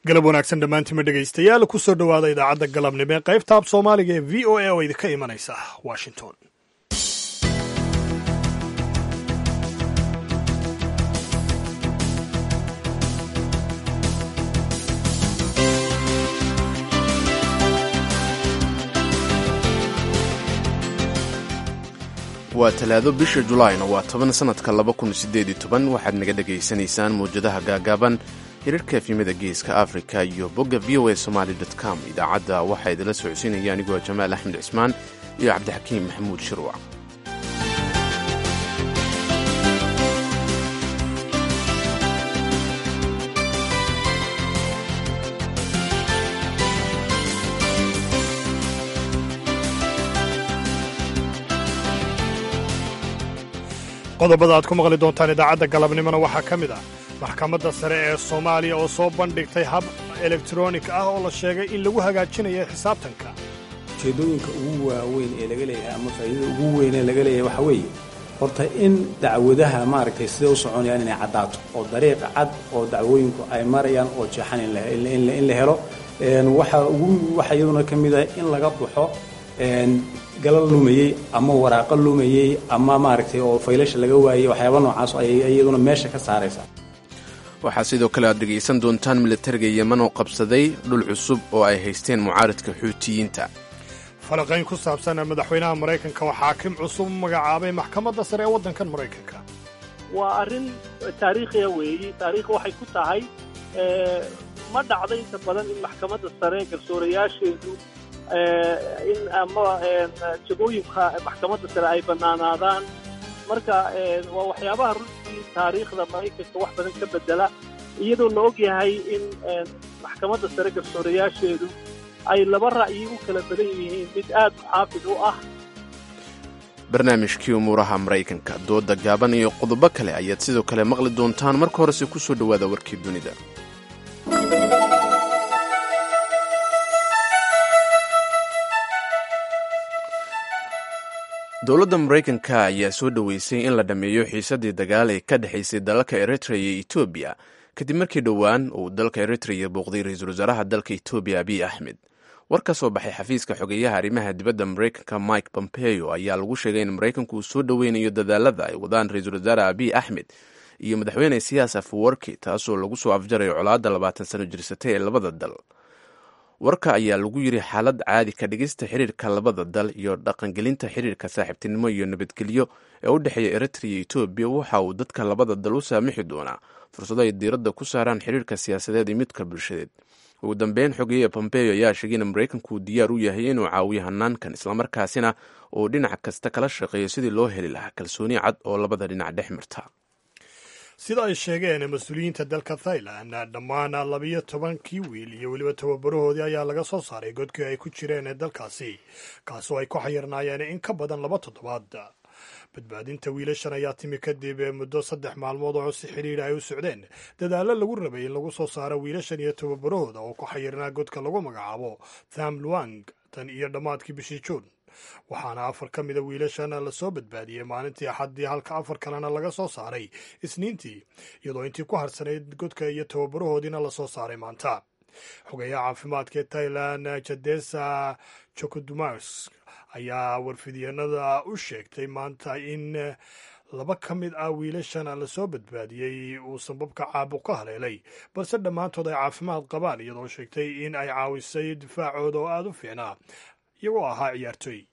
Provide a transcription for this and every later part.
galab wanaagsan dhammaantiima dhegaystayaal ku soo dhowaada idaacadda galabnimo ee qaybta ab soomaaliga ee v o a oo idinka imanaysa washington waa talaado bisha julaayna waa toban sannadka laba kun siddeed iyo toban waxaad naga dhegaysanaysaan mawjadaha gaagaaban hirarka efimada geeska afrika iyo bogga v o a somaali com idaacadda waxaa idinla socodsiinaya anigoo jamaal axmed cismaan iyo cabdixakiim maxamuud shirwac qodobada aad ku maqli doontaan idaacadda galabnimona waxaa ka mid ah maxkamadda sare ee soomaaliya oo soo bandhigtay hab elektronik ah oo la sheegay in lagu hagaajinayo xisaabtanka ujeeddooyinka ugu waaweyn ee laga leeyahay ama faa'iidada ugu weyn ee laga leeyahay waxaa weeye horta in dacwadaha maaragtay siday u soconayaan inay caddaato oo dariiqa cad oo dacwooyinku ay marayaan oo jeexan in la helo waxaa ugu waxaa iyaduna ka mid ah in laga baxo galal lumayey ama waraaqo lumayey ama maaragtay oo faylasha laga waayey waxyaaba noocaas ayay iyaduna meesha ka saaraysaa waxaa sidoo kale aad dhegaysan doontaan militariga yeman oo qabsaday dhul cusub oo ay haysteen mucaaradka xuutiyiinta falaqayn ku saabsan madaxweynaha maraykanka oo xaakim cusub magacaabay maxkamadda sare ee waddankan maraykanka waa arrin taariikhiya weeyi taariikhi waxay ku tahay ma dhacdo inta badan in maxkamadda sare garsoorayaasheedu in ama jagooyinka maxkamadda sare ay bannaanaadaan marka waa waxyaabaha runtii taariikhda maraykanka wax badan ka bedela iyadoo la og yahay in maxkamadda sare garsoorayaasheedu ay laba ra'yi u kala badan yihiin mid aad muxaafid u ah barnaamijkii umuuraha maraykanka dooda gaaban iyo qodobo kale ayaad sidoo kale maqli doontaan marka horese ku soo dhowaada warkii dunida dowladda maraykanka ayaa soo dhoweysay in la dhammeeyo xiisadii dagaal ee ka dhexaysay dalalka eritrea iyo etoobiya kadib markii dhowaan uu dalka eritrea booqday ra-iisul wasaaraha dalka etoobiya abiy axmed war ka soo baxay xafiiska xogeeyaha arrimaha dibadda maraykanka mike pompeo ayaa lagu sheegay in maraykanku uu soo dhoweynayo dadaalada ay wadaan ra-iisul wasaare abiy axmed iyo madaxweyne siyaas afwarki taasoo lagu soo afjarayo colaadda labaatan sano jirsatay ee labada dal warka ayaa lagu yidhi xaalad caadi ka dhigista xiriirka labada dal iyo dhaqangelinta xiriirka saaxiibtinimo iyo nabadgelyo ee u dhexeeya eritrea iyo etoobiya waxa uu dadka labada dal u saamixi doonaa fursado ay diiradda ku saaraan xiriirka siyaasadeed iyo midka bulshadeed ugu dambeyn xogeeye pompeo ayaa sheegay in maraykanku uu diyaar u yahay inuu caawiyo hanaankan islamarkaasina uu dhinac kasta kala shaqeeyo sidii loo heli lahaa kalsooni cad oo labada dhinac dhex marta sida ay sheegeen mas-uuliyiinta dalka thailand dhammaan labiyo tobankii wiil iyo weliba tababarahoodii ayaa laga soo saaray godkii ay ku jireen ee dalkaasi kaasoo ay ku xayirnaayeen in ka badan laba toddobaad badbaadinta wiilashan ayaa timi kadib muddo saddex maalmood oo si xidhiidha ay u socdeen dadaallo lagu rabay in lagu soo saaro wiilashan iyo tababarahooda oo ku xayirnaa godka lagu magacaabo tham luang tan iyo dhammaadkii bishii juun waxaana afar ka mida wiilashana la soo badbaadiyey maalintii axaddii halka afar kalena laga soo saaray isniintii iyadoo intii ku harsanayd godka iyo tababarahoodiina lasoo saaray maanta xogeeyaha caafimaadka ee thailand jadesa jokodumas ayaa warfidyenada u sheegtay maanta in laba ka mid ah wiilashan la soo badbaadiyey uu sababka caabuq ka haleelay balse dhammaantood ay caafimaad qabaan iyadoo sheegtay in ay caawisay difaacooda oo aada u fiicnaa iyagoo ahaa ciyaartooy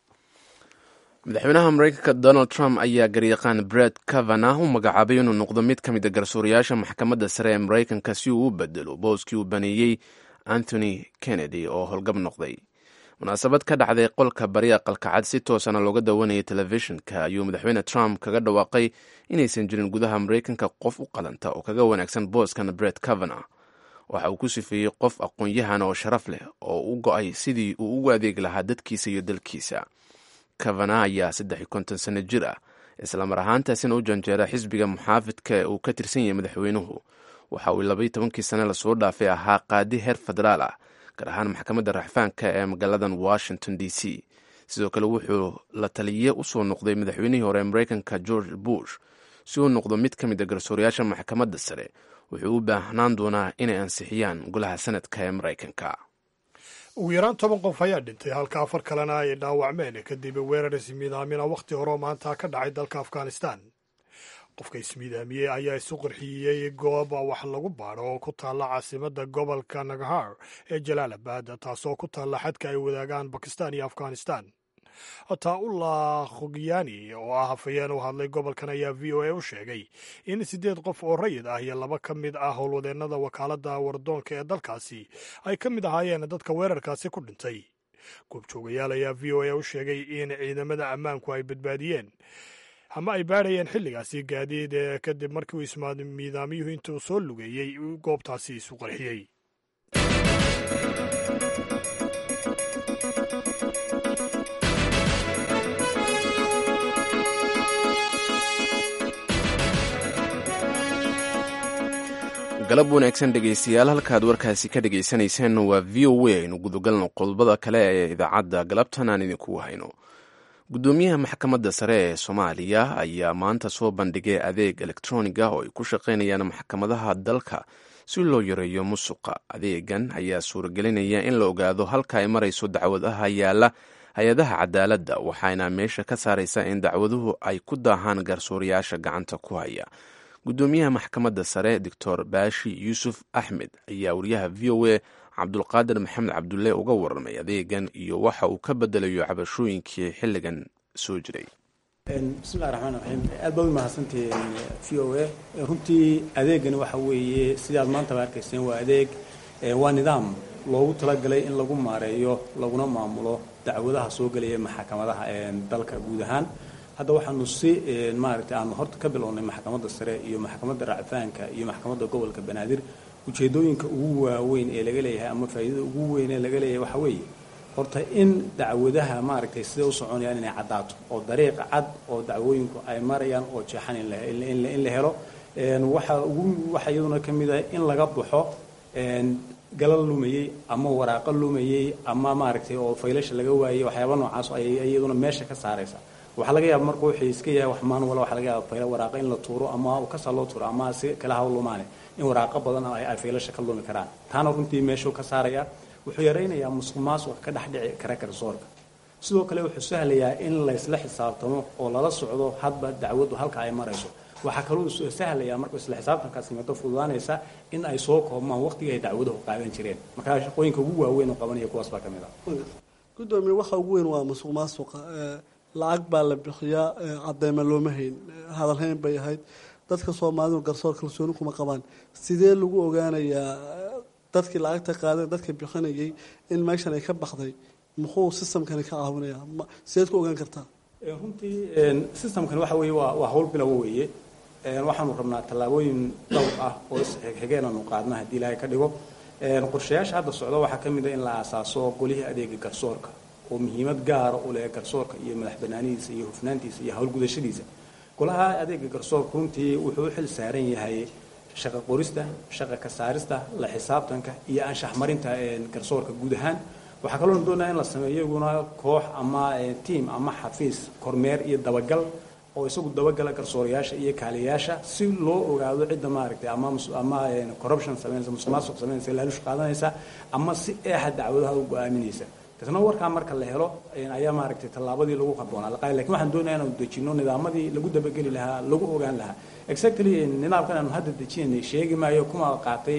madaxweynaha maraykanka donald trump ayaa garyaqaan bred kavana u magacaabay inuu noqdo mid ka mid a garsoorayaasha maxkamadda sare ee maraykanka si uu u bedelo booskii uu baneeyey anthony kennedy oo howlgab noqday munaasabad ka dhacday qolka bari aqalka cad si toosana looga dawanayay telefishinka ayuu madaxweyne trump kaga dhawaaqay inaysan jirin gudaha maraykanka qof u qalanta oo kaga wanaagsan booskan bred kavana waxa uu ku sifeeyey qof aqoon-yahan oo sharaf leh oo u go-ay sidii uu ugu adeegi lahaa dadkiisa iyo dalkiisa kavana ayaa saddex iyo konton sano jir ah islamar ahaantaasina u janjeera xisbiga muxaafidka ee uu ka tirsan yahay madaxweynuhu waxa uu labaiyo tobankii sane lasoo dhaafay ahaa qaadi heer federaal ah gaar ahaan maxkamadda raxfaanka ee magaaladan washington d c sidoo kale wuxuu la taliye usoo noqday madaxweynihii hore ee maraykanka george bush si uu noqdo mid ka mid a garsoorayaasha maxkamadda sare wuxuu u baahnaan doonaa inay ansixiyaan golaha sanadka ee maraykanka ugu yaraan toban qof ayaa dhintay halka afar kalena ay dhaawacmeen kadib weerar ismiidaamina wakhti horeo maanta ka dhacay dalka afghanistan qofka ismiidaamiyey ayaa isu qarxiyey goob wax lagu baadho oo ku taalla caasimadda gobolka naghar ee jalaalabad taasoo ku taalla xadka ay wadaagaan bakistan iyo afghanistan taa-ullah khugyaani oo ah hafayeen u hadlay gobolkan ayaa v o a u sheegay in siddeed qof oo rayid ah iyo laba ka mid ah howlwadeennada wakaaladda wardoonka ee dalkaasi ay ka mid ahaayeen dadka weerarkaasi ku dhintay goobjoogayaal ayaa v o a u sheegay in ciidamada ammaanku ay badbaadiyeen ama ay baadhayeen xilligaasi gaadiid kadib markii uu ismiidaamiyuhu intuu soo lugeeyey goobtaasi isu qarxiyey galab wanaagsan dhegaystayaal halkaad warkaasi ka dhagaysanayseen waa v o a aynu gudagalno qodobada kale ee idaacadda galabtan aan idinku hayno guddoomiyaha maxkamadda sare ee soomaaliya ayaa maanta soo bandhigay adeeg elektroniga oo ay ku shaqaynayaan maxkamadaha dalka si loo yareeyo musuqa adeegan ayaa suuragelinaya in la ogaado halka ay marayso dacwadaha yaalla hay-adaha cadaaladda waxaana meesha ka saaraysa in dacwaduhu ay ku daahaan garsoorayaasha gacanta ku haya guddoomiyaha maxkamadda sare doctor baashi yuusuf axmed ayaa wariyaha v o a cabdulqaadir maxamed cabdulle uga warramay adeegan iyo waxa uu ka bedelayo cabashooyinkii xilligan soo jiray bismillahi raxmaan raxiim aad baad u mahadsantihiin v o a runtii adeegani waxa weeye sidaad maantaba arkayseen waa adeeg waa nidaam loogu talagalay in lagu maareeyo laguna maamulo dacwadaha soo gelaya maxkamadaha dalka guud ahaan hadda waxaanu si maaragtay aanu horta ka bilownay maxkamadda sare iyo maxkamadda racfaanka iyo maxkamadda gobolka banaadir ujeedooyinka ugu waaweyn ee laga leeyahay ama faa'iidada ugu weyn ee laga leeyahay waxa weeye horta in dacwadaha maaragtay siday u soconayaan inay caddaato oo dariiq cad oo dacwooyinku ay marayaan oo jeexan in la helo waxa ugu waxa iyaduna ka mid ah in laga baxo galal lumayey ama waraaqo lumayey ama maaragtay oo faylasha laga waayey waxyaaba noocaas ayay iyaduna meesha ka saaraysa waxaa laga yaaba marka wuxuu iska yahay wax maan wala waxa laga yaaba fayla waraaqa in la tuuro ama kasaa loo tuuro ama si kala hawl lumaane in waraaqo badan ay faylasha ka lumi karaan taana runtii meeshuu ka saaraya wuxuu yaraynayaa musuq maasuq ka dhex dhici kara garsoorka sidoo kale wuxuu sahlayaa in laysla xisaabtamo oo lala socdo hadba dacwaddu halka ay marayso waxaa kaloo sahlayaa markuu isla xisaabtankaas yimaado fududaanaysa in ay soo koobmaan waqtigii ay dacwaduhu qaadan jireen markaa shaqooyinka ugu waaweyn oo qabanaya kuwaas baa ka mid ah gudoomiye waxa ugu weyn waa musuq maasuqa lacag baa la bixiyaa cadeyma looma hayn hadalhayn bay ahayd dadka soomaalidu garsoor kalsooni kuma qabaan sidee lagu ogaanayaa dadkii lacagta qaadeen dadka bixinayay in meeshan ay ka baxday muxuu systemkani ka caawinaya sideed ku ogaan kartaa runtii systemkani waxa weeye waa waa hawl bilowo weeye waxaanu rabnaa tallaabooyin dhowr ah oo isxigeenanu qaadna haddii ilaahay ka dhigo qorshayaasha hadda socda waxaa ka mid a in la aasaaso qolihii adeega garsoorka oo muhiimad gaara u leh garsoorka iyo madax banaanidiisa iyo hufnaantiisa iyo howlgudashadiisa golaha adeega garsoorka runtii wuxuu u xil saaran yahay shaqa qorista shaqa ka saarista la xisaabtanka iyo anshax marinta garsoorka guud ahaan waxaa kaloo doonaya in la sameeyo iguna koox ama tiam ama xafiis kormeer iyo dabagal oo isagu dabagala garsoorayaasha iyo kaaliyayaasha si loo ogaado cidda maaragtay ama ama corruption sameynaysa musuqmaasuq sameynaysa laalush qaadanaysa ama si eexa dacwadaha u go-aaminaysa isna warkaa marka la helo ayaa maaragtay tallaabadii lagu habboonaa laqaay lakin waxaan doonaya inaanu dejino nidaamadii lagu dabageli lahaa lagu ogaan lahaa exactly nidaamkan aanu hadda dejinay sheegi maayo kuma qaatay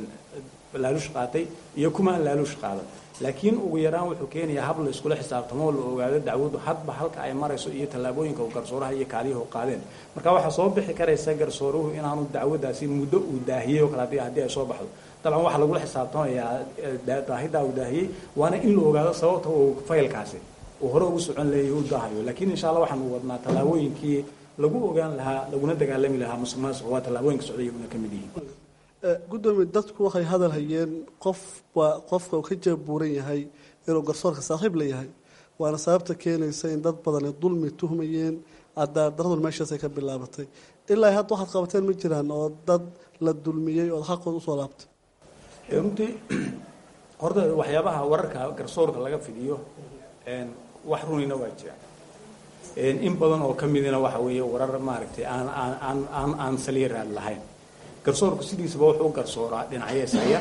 laalush qaatay iyo kuma laalush qaadan laakiin ugu yaraan wuxuu keenayaa hab la iskula xisaabtamo la ogaado dacwadu hadba halka ay marayso iyo tallaabooyinka garsooraha iyo kaaliyuhu qaadeen marka waxaa soo bixi karaysa garsooruhu inaanu dacwadaasi muddo uu daahiyey oo kale haddii haddii ay soo baxdo dabcan waxaa lagula xisaabtamayaa daahidaa uu daahiyey waana in la ogaado sababta uu faylkaasi uu hore ugu socon leeyahy u daahayo laakiin insha allah waxaanu wadnaa tallaabooyinkii lagu ogaan lahaa laguna dagaalami lahaa musuq maasuq waa tallaabooyinka socda iyaguna ka mid yihiin gudoomiye dadku waxay hadal hayeen qof waa qofka uu ka jeebuuran yahay inuu garsoorka saaxiib la yahay waana sababta keenaysa in dad badani dulmi tuhmayeen cadaadaradu meeshaasay ka bilaabatay ilaa hadda waxaad qabateen ma jiraan oo dad la dulmiyey ood xaqooda usoo laabtay runtii horta waxyaabaha wararka garsoorka laga fidiyo wax runina waa jiraan in badan oo ka midina waxa weeye warar maaragtay aan aan aan aan aan saliiraad lahayn garsoorku sidiisaba wuxuu u garsooraa dhinacyeesaya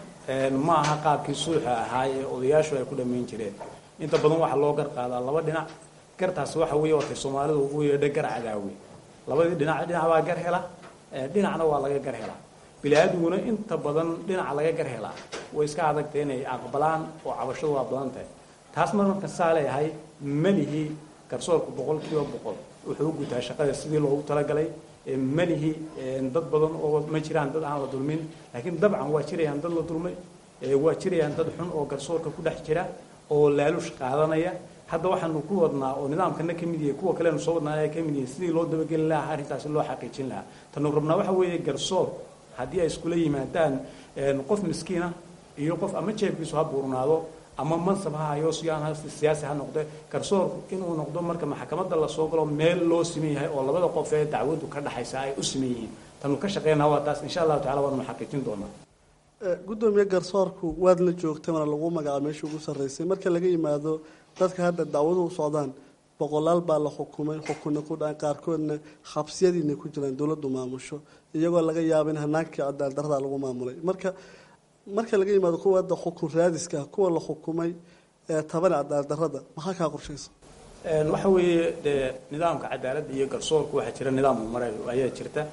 ma aha qaabkii suuxa ahaa ee odayaashu ay ku dhammayn jireen inta badan waxaa loo gar qaadaa laba dhinac gartaasi waxa weeye watay soomaalidu ugu yeedha gar cadaawe labadii dhinac dhinac baa gar hela dhinacna waa laga gar helaa bili-aadmiguna inta badan dhinaca laga gar helaa way iska adagtay inay aqbalaan oo cabashadu waa badan tahay taas mar marka saa leeyahay melihi garsoorku boqol kiiba boqol wuxuu u gutaa shaqada sidii loogu talagalay melihi dad badan oo ma jiraan dad aan la dulmin laakiin dabcan waa jirayaan dad la dulmay waa jirayaan dad xun oo garsoorka ku dhex jira oo laalush qaadanaya hadda waxaanu ku wadnaa oo nidaamkana ka mid yahay kuwa kalenu soo wadnaa ay ka mid yihiin sidii loo dabageli lahaa arrintaasi loo xaqiijin lahaa tanu rabnaa waxa weeye garsoor haddii ay iskula yimaadaan qof miskiina iyo qof ama jeebkiisu ha buurnaado ama mansab ha hayo siyaan siyaasi ha noqde garsoorku inuu noqdo marka maxkamadda lasoo galo meel loo siman yahay oo labada qof ee dacwaddu ka dhaxaysa ay u siman yihiin tanu ka shaqeynaa waa taas insha allahu tacala waanu xaqiijin doonaa gudoomiye garsoorku waad la joogtay mana lagu magacaabo meeshii ugu sarreysay marka laga yimaado dadka hadda dacwadu u socdaan boqolaal baa la xukumay xukunna ku dhacan qaarkoodna xabsiyadiina ku jiraan dowladdu maamusho iyagoo laga yaabo in hanaankii cadaaldarada lagu maamulay marka marka laga yimaado kuwa hadda xukun raadiska kuwa la xukumay ee tabana cadaaldarada maxaa kaa qorshaysa waxa weeye dee nidaamka cadaaladda iyo garsoorku waxaa jira nidaam maray ayaa jirta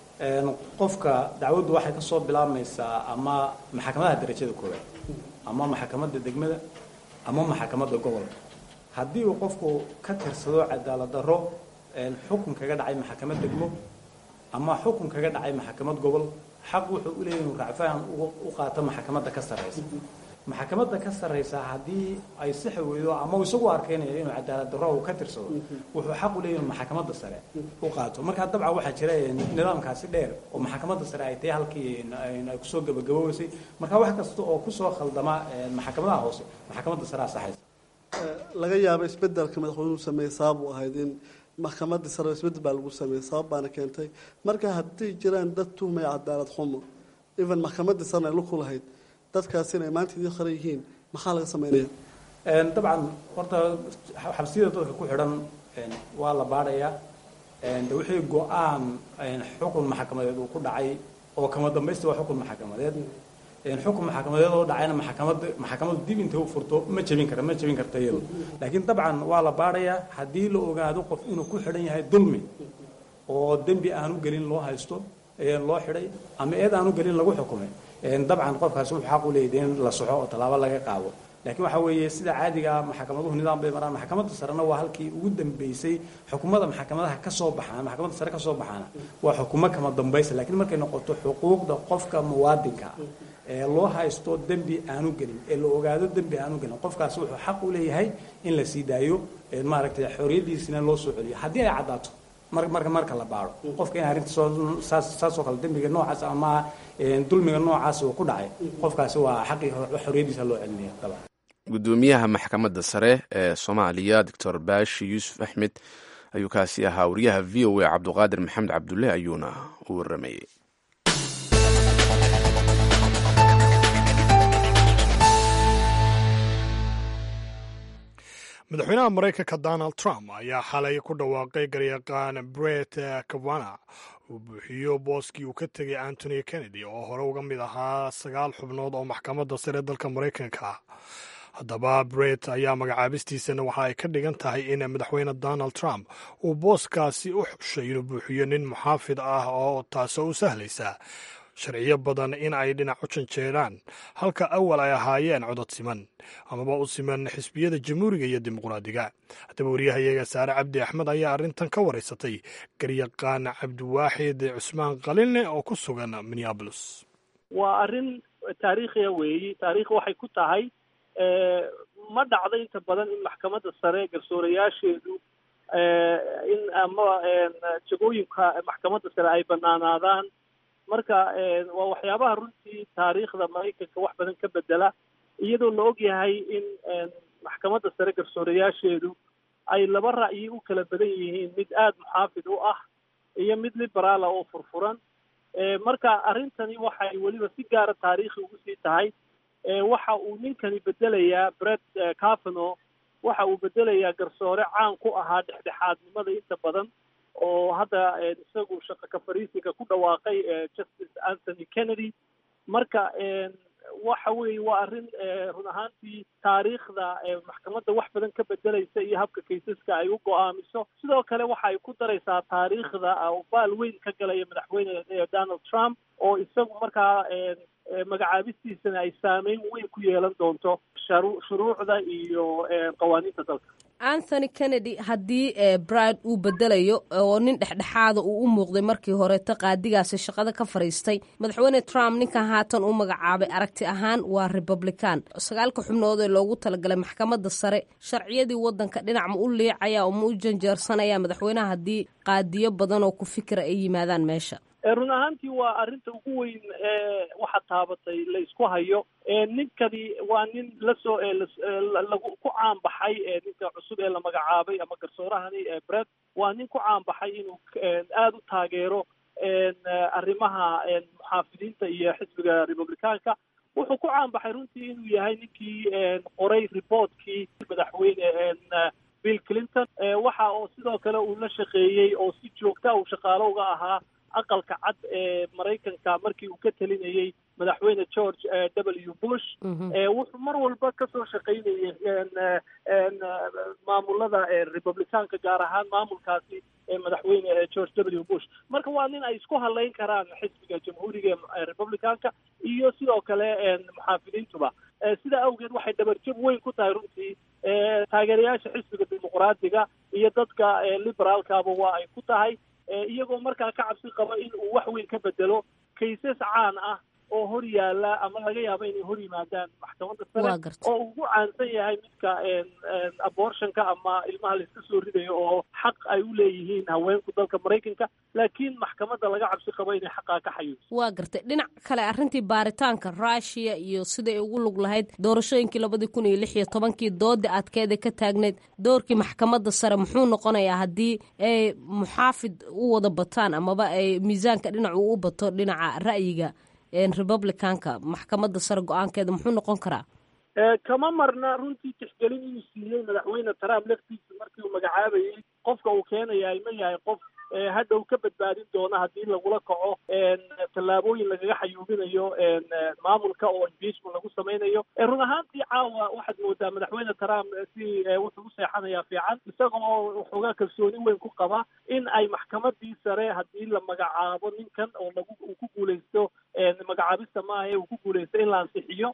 qofka dacwaddu waxay ka soo bilaabmaysaa ama maxkamadaha darajada koowaad ama maxkamadda degmada ama maxkamadda gobolka haddii uu qofku ka tirsado cadaalad darro xukun kaga dhacay maxkamad degmo ama xukun kaga dhacay maxkamad gobol xaq wuxuu u leeyahy inuu racfaan u qaato maxkamadda ka sarraysa maxkamadda ka sarraysa haddii ay sixi weydo ama uu isagu arkeynayo inuu cadaalad darro uu ka tirsado wuxuu xaq u leeyahy inuu maxkamadda sare u qaato markaa dabcan waxaa jira nidaamkaasi dheer oo maxkamadda sare ay tahay halkii ay kusoo gabagaboweysay marka wax kasta oo kusoo khaldama maxkamadaha hoose maxkamadda sare asaxaysa laga yaabo isbedelka madaxweynuhu sameeyey sabab u ahayd in maxkamadii sare isbedel baa lagu sameeyey sabab baana keentay marka haddii jiraan dad tuhmaya cadaalad xumo even maxkamadii sarena ay luku lahayd dadkaasina ay maanta idii qaran yihiin maxaa laga sameynaya dabcan horta xabsiyada dadka ku xidhan waa la baadhayaa de wixii go-aan xukun maxkamadeed uu ku dhacay oo kama dambaysta waa xukun maxkamadeed xukun maxkamadeed oo dhacayna maxkamada maxkamadu dib intay u furto ma jebin kara ma jebin karta iyado laakiin dabcan waa la baadhayaa haddii la ogaado qof inuu ku xidhan yahay dulmi oo dembi aanu gelin loo haysto loo xidhay ama eed aanu gelin lagu xukumay dabcan qofkaasi wuxuu xaq u leeyahay in la soxo oo tallaabo laga qaado laakiin waxaa weeye sida caadiga maxkamaduhu nidaam bay maraan maxkamadda sarena waa halkii ugu dambeysay xukumada maxkamadaha ka soo baxaan maxkamadda sare ka soo baxaana waa xukumo kama dambaysa laakiin markay noqoto xuquuqda qofka muwaadinka ee loo haysto dembi aanu gelin ee la ogaado dembi aanu gelin qofkaasi wuxuu xaq u leeyahay in la sii daayo maaragtay xoriyadiisina loo soo celiyo haddii ay caddaato mar marka marka la baaro qofka in arrinta soo saas saasoo kale dembiga noocaas ama dulmiga noocaas uu ku dhacay qofkaasi waa xaqii xoriyadiisa loo celinaya dabcan gudoomiyaha maxkamadda sare ee soomaaliya doctor baashi yuusuf axmed ayuu kaasi ahaa wariyaha v o a cabduqaadir maxamed cabdulle ayuuna u waramayey madaxweynaha maraykanka donald trump ayaa xalay ku dhawaaqay garyaqaan bret kavana uu buuxiyo booskii uu ka tegay antony kennedy oo hore uga mid ahaa sagaal xubnood oo maxkamadda sare dalka maraykanka haddaba bret ayaa magacaabistiisana waxa ay ka dhigan tahay in madaxweyne donald trump uu booskaasi u xushay inuu buuxiyo nin muxaafid ah oo taasoo u sahlaysa sharciyo badan in ay dhinac u janjeeraan halka awal ay ahaayeen codod siman amaba u siman xisbiyada jamhuuriga iyo dimuqraadiga haddaba wariyahayaga saare cabdi axmed ayaa arrintan ka waraysatay garyaqaan cabdiwaaxid cusmaan qalinle oo ku sugan minneabolis waa arrin taariikhiya weeyi taariikh waxay ku tahay ma dhacdo inta badan in maxkamadda sare garsoorayaasheedu in ama jagooyinka maxkamadda sare ay banaanaadaan marka waa waxyaabaha runtii taariikhda maraykanka wax badan ka bedela iyadoo la og yahay in maxkamadda sare garsoorayaasheedu ay laba ra'yi u kala badan yihiin mid aada muxaafid u ah iyo mid liberaala oo furfuran marka arrintani waxay weliba si gaara taariikhi ugu sii tahay waxa uu ninkani bedelayaa bret cavano waxa uu bedelayaa garsoore caan ku ahaa dhexdhexaadnimada inta badan oo hadda isagu shaqa ka fariisiga ku dhawaaqay justice anthony kennedy marka waxa weeye waa arrin run ahaantii taariikhda maxkamadda wax badan ka bedelaysa iyo habka kaysaska ay u go-aamiso sidoo kale waxa ay ku daraysaa taariikhda baal weyn ka galaya madaxweyne donald trump oo isagu markaa magacaabistiisana ay saameyn weyn ku yeelan doonto shuruucda iyo qawaaniinta dalka anthony kennedy haddii bride uu bedelayo oo nin dhexdhexaada uu u muuqday markii horeeta qaadigaasi shaqada ka fadhiistay madaxweyne trump ninkan haatan u magacaabay aragti ahaan waa republican sagaalka xubnood ee loogu talagalay maxkamadda sare sharciyadii wadanka dhinac ma u liicaya oo ma u janjeersanaya madaxweynaha haddii qaadiyo badan oo ku fikira ay yimaadaan meesha run ahaantii waa arrinta ugu weyn ee waxa taabatay la isku hayo ninkani waa nin lasoo lagu ku caanbaxay ninka cusub ee la magacaabay ama garsoorahani bred waa nin ku caanbaxay inuu aada u taageero arrimaha muxaafidiinta iyo xisbiga republicaanka wuxuu ku caanbaxay runtii inuu yahay ninkii qoray reportkii madaxweyne bill clinton waxa oo sidoo kale uu la shaqeeyey oo si joogta uu shaqaalo uga ahaa aqalka cad ee maraykanka markii uu ka telinayey madaxweyne george w bush wuxuu mar walba kasoo shaqaynayay maamulada republicaanka gaar ahaan maamulkaasi madaxweyne george w bush marka waa nin ay isku halayn karaan xisbiga jamhuuriga ee republicaanka iyo sidoo kale muxaafidiintuba sidaa awgeed waxay dhabarjab weyn ku tahay runtii taageerayaasha xisbiga dimuqraadiga iyo dadka liberaalkaba waa ay ku tahay iyagoo markaa ka cabsi qaba in uu wax weyn ka bedelo kaysas caan ah oo hor yaala ama laga yaabo inay hor yimaadaan maxkamadda sare oo ugu caansan yahay midka abortionka ama ilmaha laiska soo ridayo oo xaq ay u leeyihiin haweenku dalka maraykanka laakiin maxkamadda laga cabsi qabo inay xaqaa ka xayuuso waa gartay dhinac kale arrintii baaritaanka rushia iyo siday ugu lug lahayd doorashooyinkii labadii kun iyo lix iyo tobankii doodii adkeeda ka taagneyd doorkii maxkamadda sare muxuu noqonayaa haddii ay muxaafid u wada bataan amaba ay miisaanka dhinacu u bato dhinaca ra'yiga republicanka maxkamadda sare go-aankeeda muxuu noqon karaa kama marna runtii tixgelin inuu siiyey madaxweyne trump laftiisa markii uu magacaabayey qofka uu keenayahay ma yahay qof hadhow ka badbaadin doona haddii lagula kaco tallaabooyin lagaga xayuubinayo maamulka oo impeachment lagu samaynayo run ahaantii caawa waxaad moodaa madaxweyne trump si wuxuu u seexanayaa fiican isagoo waxoogaa kalsooni weyn ku qaba in ay maxkamadii sare haddii la magacaabo ninkan oo lagu uu ku guuleysto magacaabista maaha ee uu ku guuleysto in la ansixiyo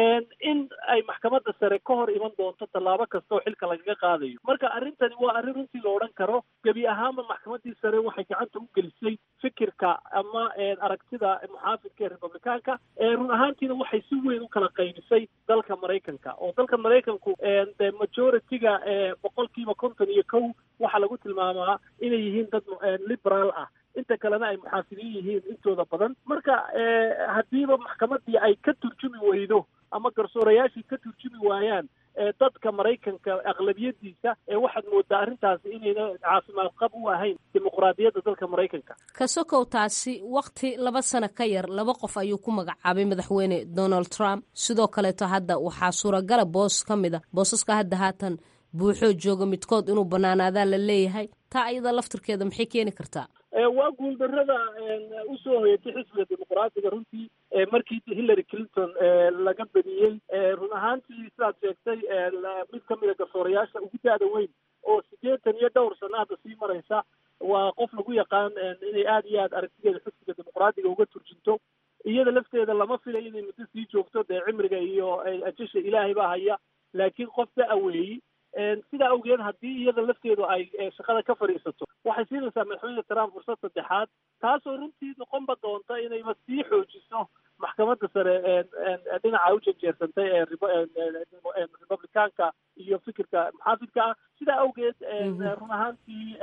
in ay maxkamadda sare ka hor iman doonto tallaabo kasta oo xilka lagaga qaadayo marka arrintani waa arrin runtii la odhan karo gebi ahaanba maxkamaddii sare waxay gacanta u gelisay fikirka ama aragtida muxaafidka ee republicaanka run ahaantiina waxay si weyn u kala qaybisay dalka maraykanka oo dalka maraykanku de majority-ga boqolkiiba konton iyo kow waxaa lagu tilmaamaa inay yihiin dad liberaal ah inta kalena ay muxaafidiin yihiin intooda badan marka haddiiba maxkamaddii ay ka turjumi weydo ama garsoorayaashii ka turjumi waayaan dadka maraykanka aqlabiyadiisa waxaad moodaa arrintaasi inayna caafimaad qab u ahayn dimuqraadiyadda dalka maraykanka ka sokow taasi wakti laba sano ka yar laba qof ayuu ku magacaabay madaxweyne donald trump sidoo kaleeto hadda waxaa suuragala boos ka mid a boosaska hadda haatan buuxoo jooga midkood inuu banaanaadaa la leeyahay taa ayada laftirkeeda maxay keeni kartaa waa guuldarrada usoo hoyatay xisbiga dimuqraadiga runtii markii hillary clinton laga bediyey run ahaantii sidaad sheegtay mid ka mida garsoorayaasha ugu da-da weyn oo siddeetan iyo dhowr sano hadda sii maraysa waa qof lagu yaqaan inay aada iyo aad aragtideeda xisbiga dimuqraadiga uga turjinto iyada lafteeda lama filay inay muddo sii joogto dee cimriga iyo ajasha ilaahay baa haya laakiin qof da-a weeyi sidaa awgeed haddii iyada lafteedu ay shaqada ka fadhiisato waxay siinaysaa madaxweyne trump fursad saddexaad taasoo runtii noqonba doonta inayba sii xoojiso maxkamadda sare dhinaca u janjeersantay ee republicaanka iyo fikirka muxaafidka ah sidaa awgeed run ahaantii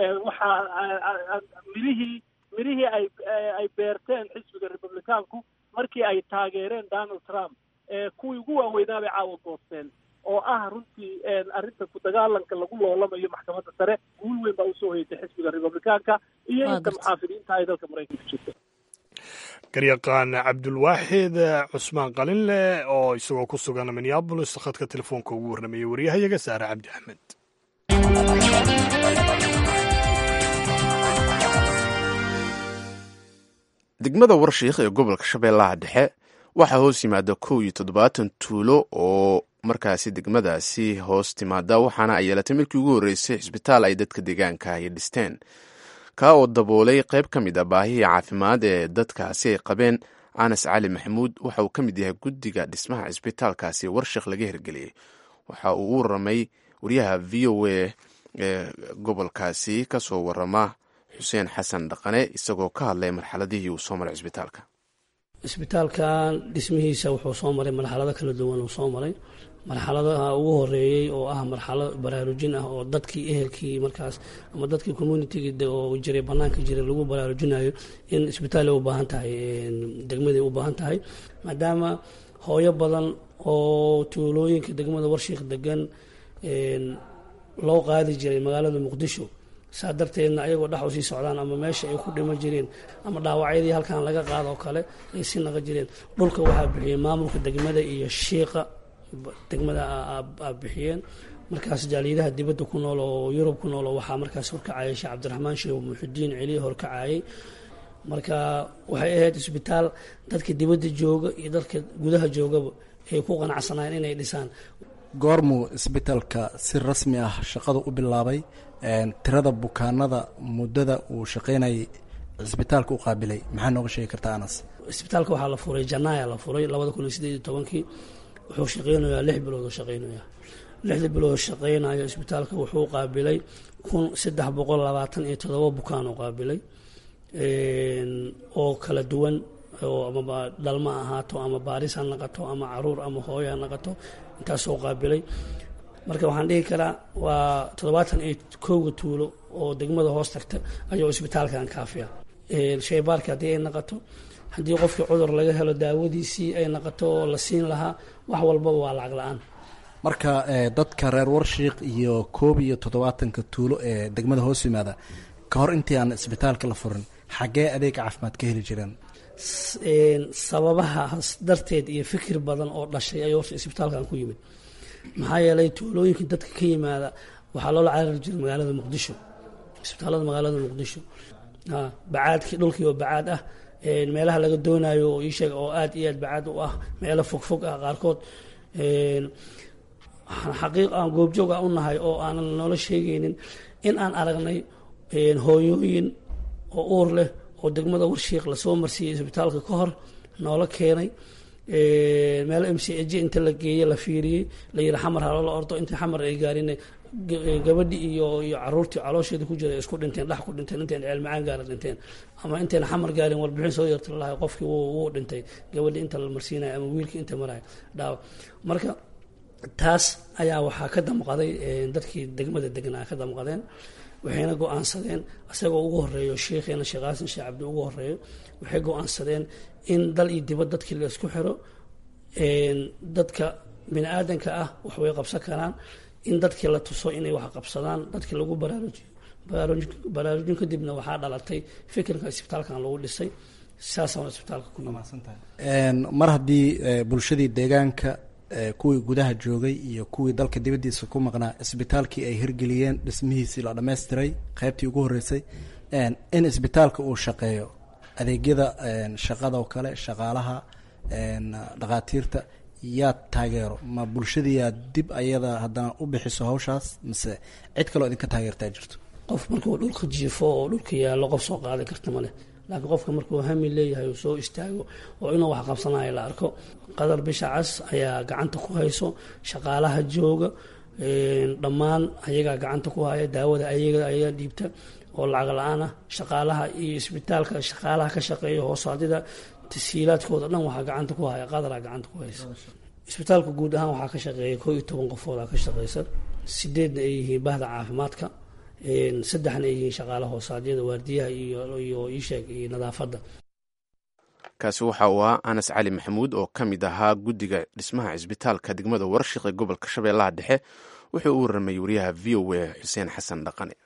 waxaa mirihii mirihii ay ay beerteen xisbiga republicaanku markii ay taageereen donald trump kuwii ugu waaweynaa bay caawa goosteen oo ah runtii arrinta ku dagaalanka lagu loolamayo maxkamadda sare guul weyn baa usoo hoyatay xisbiga republicaanka iyo inta muxaafidiinta ay dalka maraykanka jirta garyaqaan cabdulwaaxid cusmaan qalinleh oo isagoo ku sugan minneabolis khadka telefoonka ugu warramayay waryahayaga saare cabdi axmed degmada warshiikh ee gobolka shabeellaha dhexe waxaa hoos yimaada kow iyo toddobaatan tuulo oo markaasi degmadaasi hoos timaada waxaana ay yeelatay markii ugu horreysay cisbitaal ay dadka deegaanka ay dhisteen kaa oo daboolay qayb ka mid a baahihii caafimaad ee dadkaasi ay qabeen anas cali maxamuud waxa uu ka mid yahay guddiga dhismaha cisbitaalkaasi warshikh laga hirgeliyey waxa uu u waramay wariyaha v o a ee gobolkaasi kasoo warama xuseen xasan dhaqane isagoo ka hadlay marxaladihii uu soo maray cisbitaalka isbitaalkan dhismihiisa wuxuu soo maray marxalado kala duwan uu soo maray marxaladaha ugu horeeyey oo ah marxalad baraarujin ah oo dadkii ehelkii markaas ama dadkii communitigi oo jiray banaanka jiray lagu baraarujinayo in isbitaal ay u baahan tahay degmadii u baahan tahay maadaama hooyo badan oo tuulooyinka degmada warshiikh degan loo qaadi jiray magaalada muqdisho saa darteedna ayagoo dhex u sii socdaan ama meesha ay ku dhiman jireen ama dhaawacyadii halkan laga qaado oo kale ay si naqa jireen dhulka waxaa bixiyey maamulka degmada iyo shiiqa degmada a bixiyeen markaas jaaliyadaha dibadda ku nool oo yurub ku nool oo waxaa markaas horkacayay sheekh cabdiraxmaan sheekh muxudiin celiya horkacayay marka waxay ahayd isbitaal dadka dibadda jooga iyo dadka gudaha joogaba ay ku qanacsanayeen inay dhisaan goormuu isbitaalka si rasmi ah shaqada u bilaabay tirada bukaanada muddada uu shaqaynayay cisbitaalka u qaabilay maxaa nooga sheegi kartaa anas isbitaalka waxaa la furay janaaya la furay labada kun iyo sideed iyo tobankii wuxuu shaqeynayaa lix bilood oo shaqeynaya lixda bilood shaqeynayo isbitaalka wuxuu qaabilay kun saddex boqol labaatan iyo todoba bukaan oo qaabilay oo kala duwan oo ama dhalma ahaato ama baaris ha naqato ama caruur ama hooyo ha naqato intaasoo qaabilay marka waxaan dhihi karaa waa toddobaatan iyo kowga tuulo oo degmada hoos tagta ayuu isbitaalkan kaafiya shaybaarka haddii ay naqato haddii qofkii cudur laga helo daawadiisii ay naqato oo la siin lahaa wax walbaba waa lacag la-aan marka dadka reer warshiik iyo koob iyo toddobaatanka tuulo ee degmada hoos yimaada ka hor intii aan isbitaalka la furin xaggee adeeg caafimaad ka heli jireen sababahaas darteed iyo fikir badan oo dhashay ayuu horta isbitaalkan ku yimid maxaa yeelay tuulooyinka dadka ka yimaada waxaa loola carari jiray magaalada muqdisho isbitaalada magaalada muqdisho bacaadkii dhulkii oo bacaad ah meelaha laga doonayo oo iisheeg oo aad iyo aad bacaad u ah meelo fogfog ah qaarkood xaqiiq aan goobjoog ah u nahay oo aanan noola sheegaynin in aan aragnay hooyooyin oo uur leh oo degmada warshiik lasoo marsiiyey isbitaalka ka hor noola keenay meelo m c j inta la geeye la fiiriyey la yiri xamar haloola ordo inta xamar ay gaarin gabadhi iyo iyo caruurtii caloosheeda ku jira isku dhinteen dhex ku dhinteen intayn ceelmacaan gaara dhinteen ama intayna xamar gaarin warbixin soo yarta lalahay qofkii wuu dhintay gabadhi inta la marsiinayo ama wiilkii inta maraya dhaawa marka taas ayaa waxaa ka damqaday dadkii degmada degnaa ka damqadeen waxayna go-aansadeen isagoo ugu horeeyo sheikheena sheekh xasan sheekh cabdi ugu horeeyo waxay go-aansadeen in dal iyo dibad dadkii la isku xiro dadka bini aadanka ah wax way qabsan karaan in dadkii la tuso inay wax qabsadaan dadkii lagu baraarujiyo baraarujin kadibna waxaa dhalatay fikirka isbitaalkan lagu dhisay saasaan isbitaalka ku mar haddii bulshadii deegaanka kuwii gudaha joogay iyo kuwii dalka dibaddiisa ku maqnaa isbitaalkii ay hirgeliyeen dhismihiisii la dhammaystiray qaybtii ugu horreysay in isbitaalka uu shaqeeyo adeegyada shaqadoo kale shaqaalaha dhakhaatiirta yaa taageero ma bulshadiyaa dib ayada haddana u bixiso hawshaas mise cid kaloo idinka taageertaa jirto qof markuu dhulka jiifo oo dhulka yaallo qof soo qaadi karta maleh laakiin qofka markuu hami leeyahay uu soo istaago oo inuu wax qabsanayo la arko qadar bisha cas ayaa gacanta ku hayso shaqaalaha jooga dhammaan ayagaa gacanta ku haya daawada ayaga ayaa dhiibta oo lacag la-aan ah shaqaalaha iyo isbitaalka shaqaalaha ka shaqeeya hoosaadida tasiilaadkooda dhan waxaa gacanta ku haya qadaraa gacanta ku haysa isbitaalka guud ahaan waxaa ka shaqeeya koo iyo toban qofoodaa ka shaqeysa sideedna ay yihiin bahda caafimaadka saddexna ay yihiin shaqaala hoosaadyada waardiyaha iyo isheeg iyo nadaafadda kaasi waxa uu ahaa anas cali maxamuud oo ka mid ahaa guddiga dhismaha cisbitaalka degmada warshiq ee gobolka shabeellaha dhexe wuxuu u warramay wariyaha v o a xuseen xasan dhaqane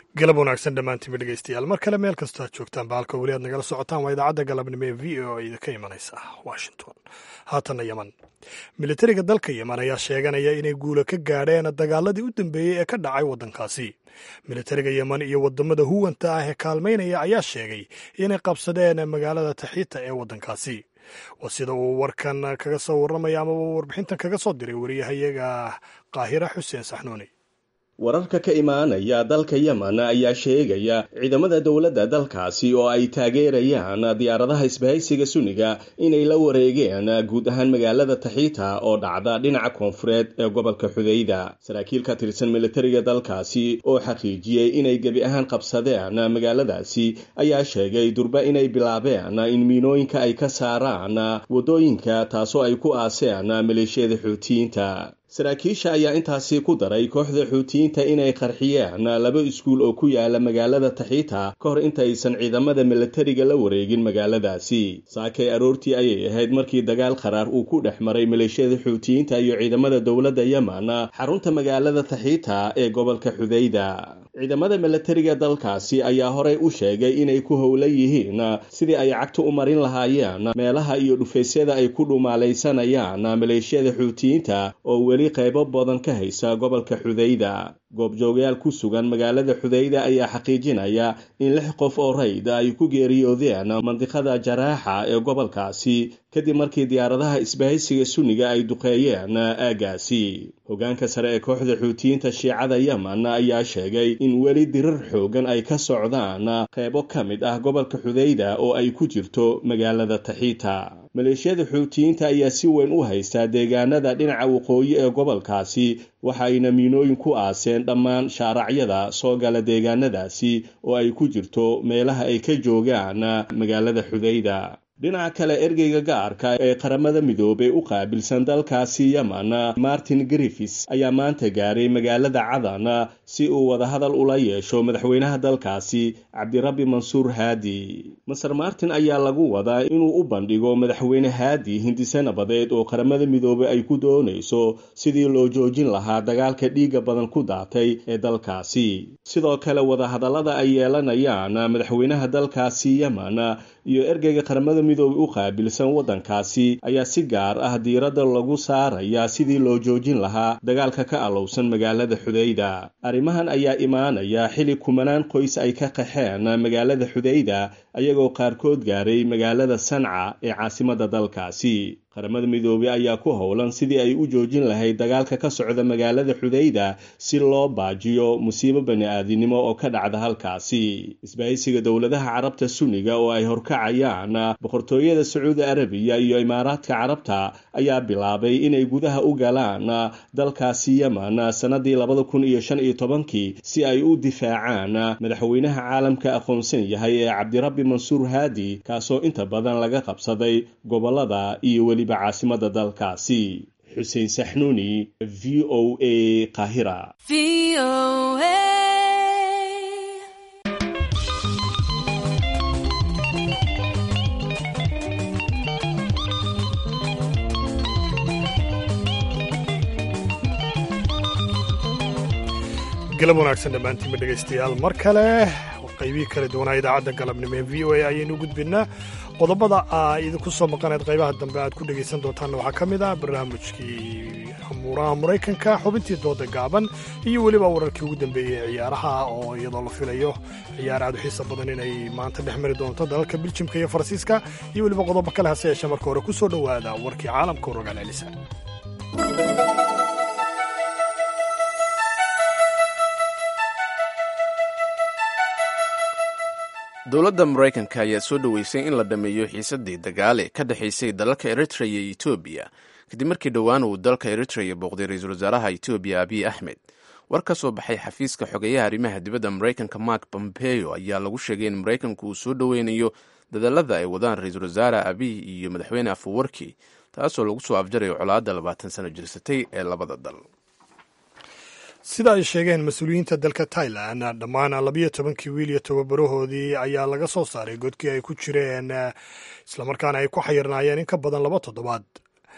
galab wanaagsan dhammaantiinba dhegeystayaal mar kale meel kastoo aad joogtaan baalka weli aad nagala socotaan waa idaacadda galabnimo ee v o idinka imanaysa washington haatanna yeman militariga dalka yeman ayaa sheeganaya inay guula ka gaadheen dagaaladii u dambeeyey ee ka dhacay waddankaasi militariga yeman iyo wadamada huwanta ah ee kaalmaynaya ayaa sheegay inay qabsadeen magaalada taxiita ee waddankaasi waa sida uu warkan kaga soo warramaya amaba warbixintan kaga soo diray wariyahayaga qaahira xuseen saxnuuni wararka ka imaanaya dalka yemen ayaa sheegaya ciidamada dowladda dalkaasi oo ay taageerayaan diyaaradaha isbahaysiga suniga inay la wareegeen guud ahaan magaalada taxiita oo dhacda dhinaca koonfureed ee gobolka xudayda saraakiil ka tirsan militariga dalkaasi oo xaqiijiyey inay gebi ahaan qabsadeen magaaladaasi ayaa sheegay durba inay bilaabeen in miinooyinka ay ka saaraan waddooyinka taasoo ay ku aaseen maleeshiyada xuutiyiinta saraakiisha ayaa intaasi ku daray kooxda xuutiyiinta inay qarxiyeen laba iskuul oo ku yaala magaalada taxiita ka hor intaysan ciidamada militariga la wareegin magaaladaasi saakay aroortii ayay ahayd markii dagaal qaraar uu ku dhex maray maleeshiyada xuutiyiinta iyo ciidamada dowladda yemen xarunta magaalada taxiita ee gobolka xudayda ciidamada militariga dalkaasi ayaa horey u sheegay inay ku howlan yihiin sidii ay cagta u marin lahaayeen meelaha iyo dhufaysyada ay ku dhumaalaysanayaan maleeshiyada xuutiyiinta oo weli qaybo badan ka haysa gobolka xudayda goobjoogayaal ku sugan magaalada xudayda ayaa xaqiijinaya in lix qof oo rayd ay ku geeriyoodeen mandiqada jaraaxa ee gobolkaasi kadib markii diyaaradaha isbahaysiga sunniga ay duqeeyeen aagaasi hogaanka sare ee kooxda xuutiyiinta shiicada yemen ayaa sheegay in weli dirar xoogan ay ka socdaan qaybo ka mid ah gobolka xudayda oo ay ku jirto magaalada taxiita maleeshiyada xuutiyiinta ayaa si weyn u haystaa deegaanada dhinaca waqooyi ee gobolkaasi waxa ayna miinooyin ku aaseen dhammaan shaaracyada soo gala deegaanadaasi oo ay ku jirto meelaha ay ka joogaan magaalada xudayda dhinaca kale ergeyga gaarka ee qaramada midoobey u qaabilsan dalkaasi yemen martin griffis ayaa maanta gaaray magaalada cadan si uu wadahadal ula yeesho madaxweynaha dalkaasi cabdirabbi mansuur haadi maser martin ayaa lagu wadaa inuu u bandhigo madaxweyne haadi hindise nabadeed oo qaramada midoobey ay ku doonayso sidii loo joojin lahaa dagaalka dhiigga badan ku daatay ee dalkaasi sidoo kale wadahadallada ay yeelanayaan madaxweynaha dalkaasi yemen iyo ergeyga qaramada midoobey u qaabilsan waddankaasi ayaa si gaar ah diiradda lagu saarayaa sidii loo joojin lahaa dagaalka ka alowsan magaalada xudayda arrimahan ayaa imaanaya xili kumanaan qoys ay ka qaxeen magaalada xudayda ayagoo qaarkood gaaray magaalada sanca ee caasimadda dalkaasi qaramada midoobey ayaa ku howlan sidii ay u joojin lahayd dagaalka ka socda magaalada xudayda si loo baajiyo musiibo bani-aadinimo oo ka dhacda halkaasi isbahaysiga dowladaha carabta sunniga oo ay horkacayaan boqortooyada sacuudi arabiya iyo imaaraadka carabta ayaa bilaabay inay gudaha u galaan dalkaasi yemen sannadii labada kun iyo shan iyo tobankii si ay u difaacaan madaxweynaha caalamka aqoonsan yahay ee cabdirabbi mansuur haadi kaasoo inta badan laga qabsaday gobolada iyo weliba caasimada dalkaasi xuseen saxnuuni v o a qahira galab wanaagsan dhammaantiinba dhegaystayaal mar kale qaybihii kala duwanaa idaacadda galabnimo ee v o a ayaynu gudbinaa qodobada a idinku soo maqanayd qaybaha dambe aad ku dhegaysan doontaanna waxaa ka mid ah barnaamijkii amuuraha maraykanka xubintii dooda gaaban iyo weliba wararkii ugu dambeeyey ee ciyaaraha oo iyadoo la filayo ciyaar aad u xiisa badan inay maanta dhex mari doonto dalalka biljimka iyo faransiiska iyo weliba qodobo kale hase yeeshee marka hore ku soo dhowaada warkii caalamka rogaal celisa dowladda maraykanka ayaa soo dhoweysay in la dhammeeyo xiisaddii dagaale ka dhexaysay dalalka eritreya iyo etoobiya kadib markii dhowaan uu dalka eritreya booqday ra-iisul wasaaraha etoobiya abiy axmed war ka soo baxay xafiiska xogeyaha arrimaha dibadda maraykanka mark pompeo ayaa lagu sheegay in maraykanku uu soo dhoweynayo dadallada ay wadaan ra-iisul wasaare abiy iyo madaxweyne afuwarki taasoo lagu soo afjarayo colaadda labaatan sano jirsatay ee labada dal sida ay sheegeen mas-uuliyiinta dalka tailan dhammaan labiyo tobankii wiil iyo tababarahoodii ayaa laga soo saaray godkii ay ku jireen islamarkaana ay ku xayirnaayeen in ka badan laba toddobaad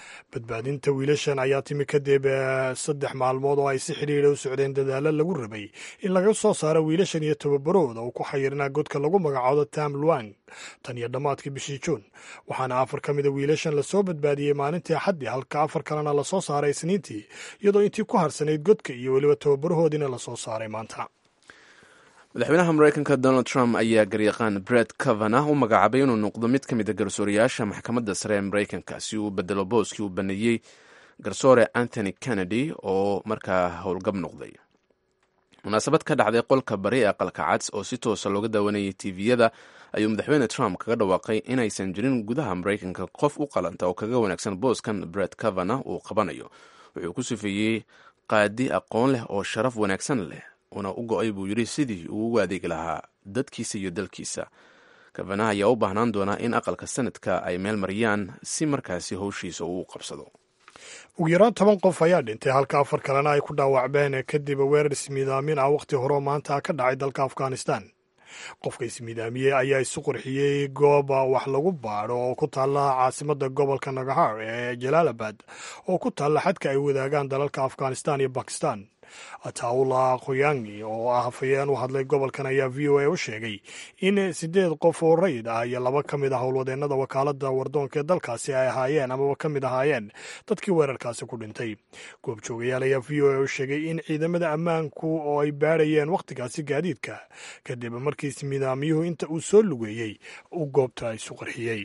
badbaadinta wiilashan ayaa timi kadib saddex maalmood oo ay si xidhiidha u socdeen dadaalo lagu rabay in laga soo saaro wiilashan iyo tababarahooda uu ku xayirnaa godka lagu magacaabo tam luang tan iyo dhammaadkii bishii juun waxaana afar ka mida wiilashan lasoo badbaadiyey maalintii axaddii halka afar kalena lasoo saaray isniintii iyadoo intii ku harsanayd godka iyo weliba tababarahoodiina lasoo saaray maanta madaxweynaha mareykanka donald trump ayaa garyaqaan bret kavana u magacaabay inuu noqdo mid ka mid a garsoorayaasha maxkamadda sare ee mareykanka si uu bedelo booskii uu baneeyey garsoore anthony kennedy oo markaa howlgab noqday munaasabad ka dhacday qolka bari ee aqalka cads oo si toosa looga daawanayay tviyada ayuu madaxweyne trump kaga dhawaaqay inaysan jirin gudaha mareykanka qof u qalanta oo kaga wanaagsan booskan bret kavana uu qabanayo wuxuu ku sifeeyey qaadi aqoon leh oo sharaf wanaagsan leh una u go-ay buu yidhi sidii uu ugu adeegi lahaa dadkiisa iyo dalkiisa kavanaha ayaa u baahnaan doonaa in aqalka sanadka ay meel mariyaan si markaasi howshiisa uu qabsado ugu yaraan toban qof ayaa dhintay halka afar kalena ay ku dhaawacbeen kadib weerar ismiidaamin ah wakhti horeo maanta ka dhacay dalka afghanistan qofka ismiidaamiyey ayaa isu qurxiyey goob wax lagu baadho oo ku taalla caasimadda gobolka nagahar ee jalaalabad oo ku taalla xadka ay wadaagaan dalalka afghanistan iyo bakistan ataula khoyangi oo ah hafayeen u hadlay gobolkan ayaa v o a u sheegay in sideed qof oo rayid ah iyo laba ka mid ah howlwadeennada wakaaladda wardoonka ee dalkaasi ay ahaayeen amaba ka mid ahaayeen dadkii weerarkaasi ku dhintay goobjoogayaal ayaa v o a u sheegay in ciidamada ammaanku oo ay baadhayeen wakhtigaasi gaadiidka kadib markii ismidaamiyuhu inta uu soo lugeeyey uu goobta isu qarxiyey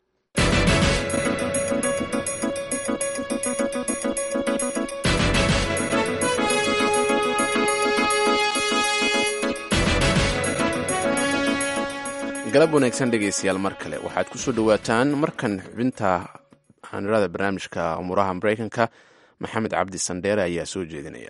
galab wanaagsan dhegaystayaal mar kale waxaad ku soo dhowaataan markan xubinta xanirada barnaamijka umuuraha mareykanka maxamed cabdi sandheere ayaa soo jeedinaya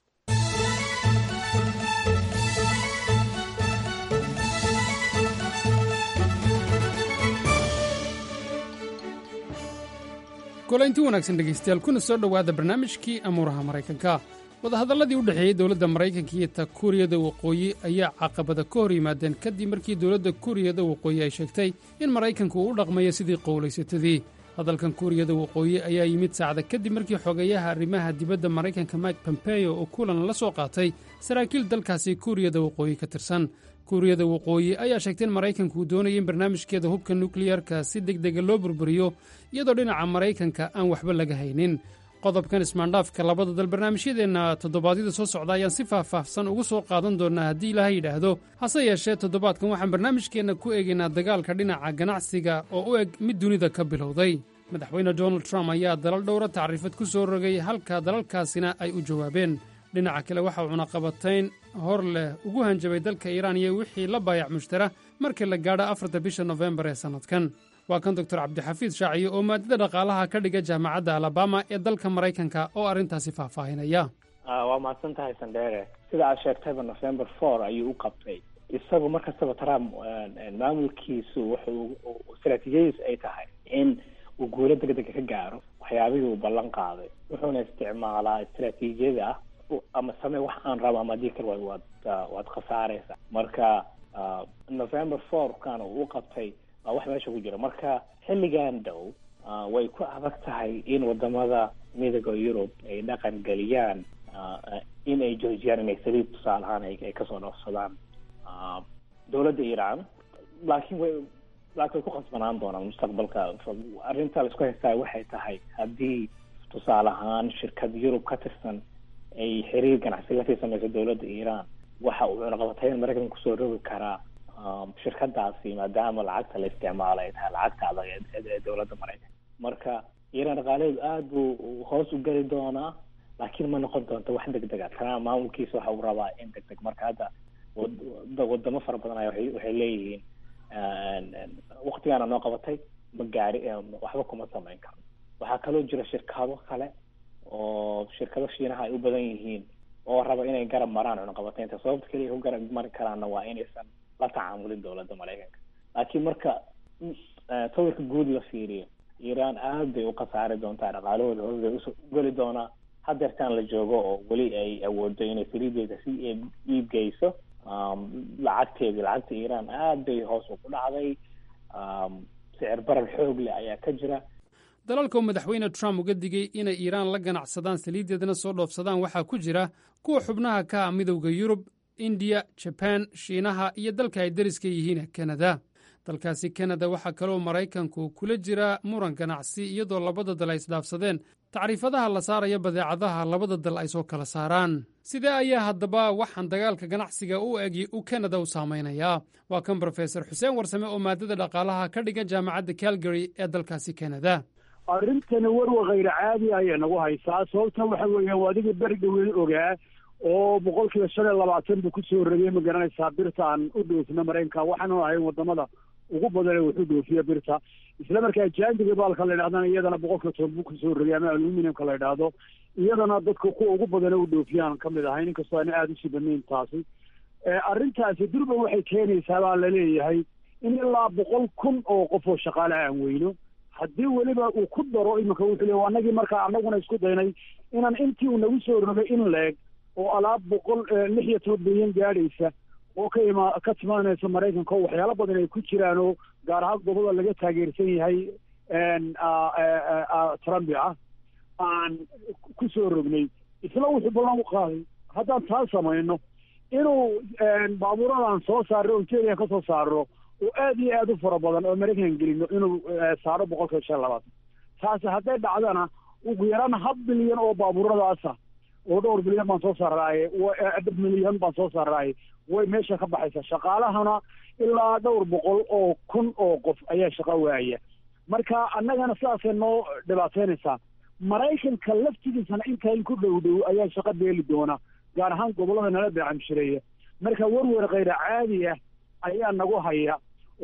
kulaynti wanaagsan dhegaystayaal kuna soo dhowaada barnaamijkii amuuraha maraykanka wadahadalladii u dhexeeyey dowladda maraykanka iyo ta kuuriyada waqooyi ayaa caqabada ka hor yimaadeen kadib markii dowladda kuuriyada waqooyi ay sheegtay in maraykanku uu u dhaqmayo sidii qowlaysatadii hadalkan kuuriyada waqooyi ayaa yimid saacda kadib markii xogeeyaha arrimaha dibadda maraykanka mike pompeo oo kulan la soo qaatay saraakiil dalkaasi kuuriyada waqooyi ka tirsan kuuriyada waqooyi ayaa sheegtay in maraykanku uu doonaya in barnaamijkeeda hubka nukliyarka si deg dega loo burburiyo iyadoo dhinaca maraykanka aan waxba laga haynin qodobkan ismaandhaafka labada dal barnaamijyadeenna toddobaadyada soo socda ayaan si faahfaahsan ugu soo qaadan doonnaa haddii ilaaha yidhaahdo hase yeeshee toddobaadkan waxaan barnaamijkeenna ku eegaynaa dagaalka dhinaca ganacsiga oo u eg mid dunida ka bilowday madaxweyne donald trump ayaa dalal dhowra tacriifad ku soo rogay halka dalalkaasina ay u jawaabeen dhinaca kale waxa uu cunaqabatayn hor leh ugu hanjabay dalka iiraan iyo wixii la baayac mushtara markii la gaadho afarta bisha nofembar ee sannadkan waa kan doktor cabdixafiid shaaciye oo maadada dhaqaalaha ka dhiga jaamacadda alabama ee dalka maraykanka oo arrintaasi faahfaahinaya waa mahadsan tahay sandheere sida aad sheegtayba november four ayuu u qabtay isagu mar kastaba trump maamulkiisu wuxuu istaraatiijiyadiis ay tahay in uu guulo degdega ka gaaro waxyaabihii uu ballan qaaday wuxuuna isticmaalaa istaraatiijiyada ah ama samee wax aan rabo ama haddii kale waad waad khasaaraysa marka november four kana uu u qabtay waa wax meesha ku jira marka xilligan dhow way ku adag tahay in wadamada midooda yurub ay dhaqan geliyaan in ay joojiyaan inay saliid tusaale ahaan ay kasoo dhoofsadaan dowladda iiraan laakiin way laakiin way ku khasbanaan doonaan mustaqbalka arrinta laisku haystaa waxay tahay haddii tusaale ahaan shirkad yurub ka tirsan ay xiriir ganacsi lasii sameyso dowladda iiraan waxa uu cunaqabatayn maraykanka kusoo rogi karaa shirkadaasi maadaama lacagta la isticmaalo ay tahay lacagta adag ee dowladda maraykanka marka iiraan dhaqaalaheedu aada buu hoos u geli doonaa laakiin ma noqon doonto wax deg dega trump maamulkiisa waxa uu rabaa in deg deg marka hadda wadamo fara badan aya waxay leeyihiin waktigaana noo qabatay ma gaari waxba kuma samayn karno waxaa kaloo jira shirkado kale oo shirkado shiinaha ay u badan yihiin oo raba inay garab maraan cunaqabataynta sababta keliya ku garab mari karaanna waa inaysan la tacaamulin dowladda maraykanka laakiin marka sawirka guud la fiiriyo iiraan aad bay u khasaari doontaa dhaqaalahooda hoos bay u geli doonaa hadeertaan la joogo oo weli ay awoodo inay saliideeda si iib geyso lacagteedii lacagta iiraan aad bay hoos ugu dhacday sicir barar xoog leh ayaa ka jira dalalka uu madaxweyne trump uga digay inay iiraan la ganacsadaan saliiddeedna soo dhoofsadaan waxaa ku jira kuwa xubnaha ka ah midowda yurub indiya jabaan shiinaha iyo dalka ay deriska yihiin kanada dalkaasi kanada waxaa kaloo maraykanku kula jira muran ganacsi iyadoo labada dal ay isdhaafsadeen tacriifadaha la saaraya badeecadaha labada dal ay soo kala saaraan sidee ayaa haddaba waxaan dagaalka ganacsiga u egi u kanada u saamaynayaa waa kan brofesor xuseen warsame oo maadada dhaqaalaha ka dhigan jaamacadda calgary ee dalkaasi kanada arrintani warwa khayr caadi ayay nagu haysaa sababta waxa weeye waa adigii beri dhaweyn ogaa oo boqol kiiba shan iyo labaatan buu kusoo rogay ma garanaysaa birta aan u dhoofino maraykanka waxaanu ahayn wadamada ugu badan ee wuxuu dhoofiya birta isla markaa jaandiga baalka la yidhahdana iyadana boqol kiiba toban buu kusoo rogay ama aluminiumka la yidhaahdo iyadana dadka kuwa ugu badan ee u dhoofiyaan ka mid ahayn inkastoo aana aada usii badnayn taasi arrintaasi durba waxay keenaysaa baa laleeyahay in ilaa boqol kun oo qof oo shaqaale aan weyno haddii weliba uu ku daro iminka wuxuu le anagii markaa anaguna isku daynay inaan intii uu nagu soo rogay in leeg oo alaab boqol lix iyo toban bilyan gaadhaysa oo ka ima ka timaanaysa maraykanka oo waxyaalo badan ay ku jiraan oo gaar ahaan goboda laga taageersan yahay trumpi ah aan ku soo rognay isla wuxuu ballan u qaaday haddaan taa samayno inuu baabuuradan soo saarno ontaria ka soo saarno oo aad iyo aad u fara badan oo maraykan gelino inuu saaro boqol kiiba shan labaatan taasi hadday dhacdana ugu yaraan hab bilyan oo baabuuradaasa oo dhowr bilyan baan soo saarnaaye milyan baan soo saarnaaye way meesha ka baxaysa shaqaalahana ilaa dhowr boqol oo kun oo qof ayaa shaqo waaya marka annagana sidaasay noo dhibaateynaysaa maraykanka laftigiisana intaan ku dhow dhow ayaa shaqo beeli doona gaar ahaan gobollada nala beecamshireeya marka werwer khayra caadi ah ayaa nagu haya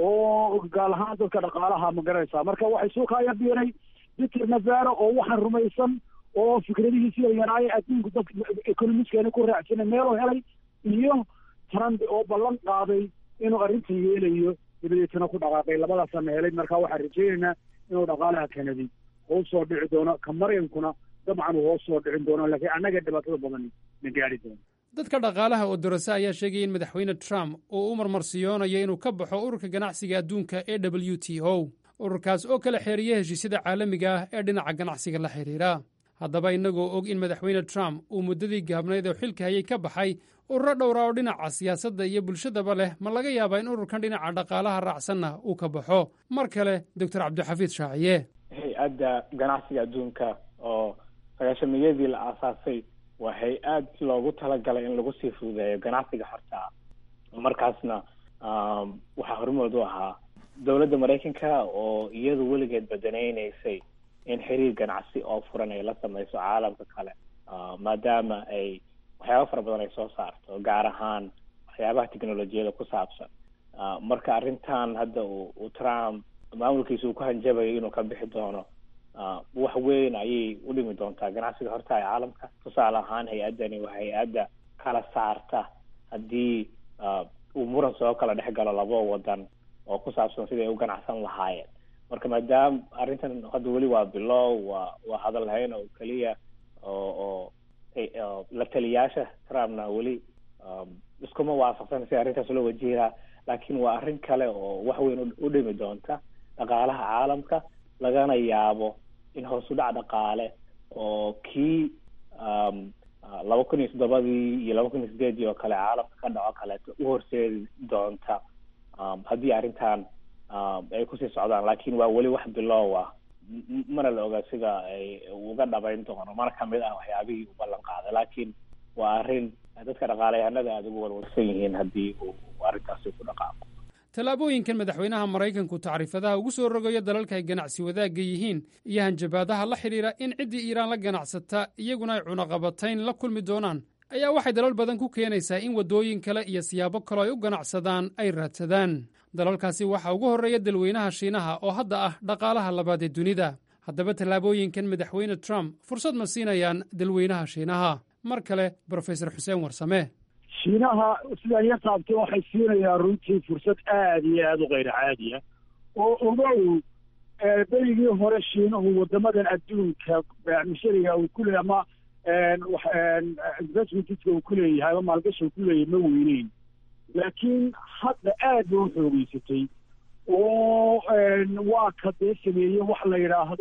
oo gaal ahaan dadka dhaqaalaha ma garanaysaa marka waxay suukaaya biiray peter navaro oo waxaan rumaysan oo fikradihiisi yaryaraaya adduunku dadka economiskeena ku raacsana meeloo helay iyo trump oo ballan qaaday inuu arrintan yeelayo dabadeetana ku dhaqaaqay labadaasana helay marka waxaan rajaynaynaa inuu dhaqaalaha kanadi hoos soo dhici doono ka maryankuna dabcan uu hoos soo dhicin doono laakiin annaga dhibaatada badan na gaari doono dadka dhaqaalaha oo dorase ayaa sheegaya in madaxweyne trump uu u marmarsiyoonayo inuu ka baxo ururka ganacsiga adduunka e w t o ururkaas oo kala xeeriya heshiisyada caalamiga ah ee dhinaca ganacsiga la xidhiira haddaba innagoo og in madaxweyne trump uu muddadii gaabnayd oo xilka hayay ka baxay ururo dhowra oo dhinaca siyaasadda iyo bulshadaba leh ma laga yaabaa in ururkan dhinaca dhaqaalaha raacsanna uu ka baxo mar kale doctor cabdixafiid shaaciye hay-adda ganacsiga adduunka oo sagaashamiyadii la aasaasay waa hay-ad loogu talagalay in lagu sii fududeeyo ganacsiga horta markaasna waxaa hormood u ahaa dowladda maraykanka oo iyadu weligeed badanaynaysay in xiriir ganacsi oo furan ay la sameyso caalamka kale maadaama ay waxyaaba fara badan ay soo saarto gaar ahaan waxyaabaha technolojiyada ku saabsan marka arrintan hadda uu trump maamulkiisa uu ku hanjabayo inuu ka bixi doono wax weyn ayay u dhimi doontaa ganacsiga horta ee caalamka tusaale ahaan hay-addani waa hay-adda kala saarta haddii uu muran soo kala dhex galo labo wadan oo ku saabsan sidai ay u ganacsan lahaayeen marka maadaama arrintan hadda weli waa bilow waa waa hadal lahayn oo keliya oo oo la taliyaasha trumpna weli iskuma waafaqsan si arrintaas loo wajihaa laakiin waa arrin kale oo wax weyn u dhimi doonta dhaqaalaha caalamka lagana yaabo in hoos u dhac dhaqaale oo kii laba kun iyo toddobadii iyo laba kun iyo sideedii oo kale caalamka ka dhaco kaleeto u horseedi doonta haddii arrintan ay kusii socdaan laakiin waa weli wax bilow ah mana la ogaa sida ay uga dhabayn doono mana kamid ah waxyaabihii u ballan qaaday laakiin waa arrin dadka dhaqaalayahanada aada ugu walwalsan yihiin haddii uu arrintaasi ku dhaqaaqo tallaabooyinkan madaxweynaha maraykanku tacriifadaha ugu soo rogayo dalalka ay ganacsi wadaagga yihiin iyo hanjabaadaha la xidhiira in ciddii iiraan la ganacsata iyaguna ay cunaqabatayn la kulmi doonaan ayaa waxay dalal badan ku keenaysaa in waddooyin kale iyo siyaabo kaloo ay u ganacsadaan ay raadsadaan dalalkaasi waxaa ugu horreeya dalweynaha shiinaha oo hadda ah dhaqaalaha labaad ee dunida haddaba tallaabooyinkan madaxweyne trump fursad ma siinayaan dalweynaha shiinaha mar kale brofesor xuseen warsame shiinaha sidaan ya taabtay waxay siinayaan runtii fursad aada iyo aada u kayr caadi ah oo ogow berigii hore shiinuhu wadamadan adduunka mishariga uu ku leeyahy ama investmentiska uu ku leeyahay ama maalgashi uu ku leeyahay ma weyneyn laakiin hadda aad ba u xoogeysatay oo waa ka dee sameeyey wax la yidhaahdo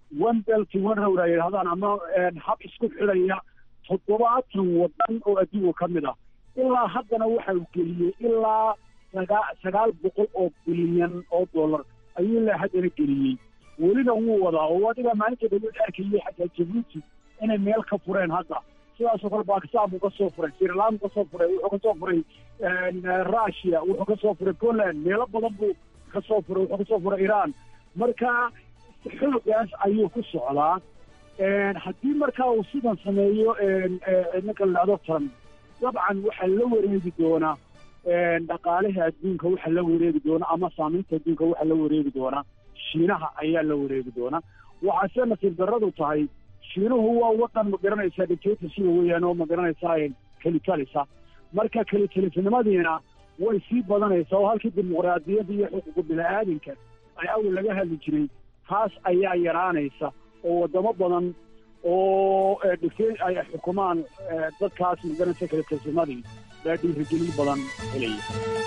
one belt one road ay yidhahdaan ama hab isku xidhaya toddobaatan waddan oo adduunka ka mid ah ilaa haddana waxa uu geliyey ilaa sagaa sagaal boqol oo bilyan oo dollar ayuu ilaa haddana geliyey welina wuu wadaa oo adiga maalinta dawlad arkayay xataa jabuuti inay meel ka fureen hadda sidaasoo kale bakistan buu ka soo furay sirlan buu ka soo furay wuxuu ka soo furay russia wuxuu ka soo furay poland meelo badan buu ka soo furay wuxuu ka soo furay iran marka xoogaas ayuu ku socdaa haddii markaa uu sidan sameeyo ninka la dhahdo trump dabcan waxaa la wareegi doonaa dhaqaalaha adduunka waxaa la wareegi doonaa ama saamaynta adduunka waxaa la wareegi doonaa shiinaha ayaa la wareegi doonaa waxaase nasiib darradu tahay shiinuhu waa wadan ma garanaysaa dictatorship weeyaan oo ma garanaysaa kelitalisa marka kelitalisnimadiina way sii badanaysaa oo halkii dimuqraadiyadda iyo xuquuqa bini-aadamka ay awal laga hadli jiray taas ayaa yaraanaysa oo wadamo badan oo dhigtay ay xukumaan dadkaas ma garanaysa kelitalisnimadii baa dhiirigelin badan helaya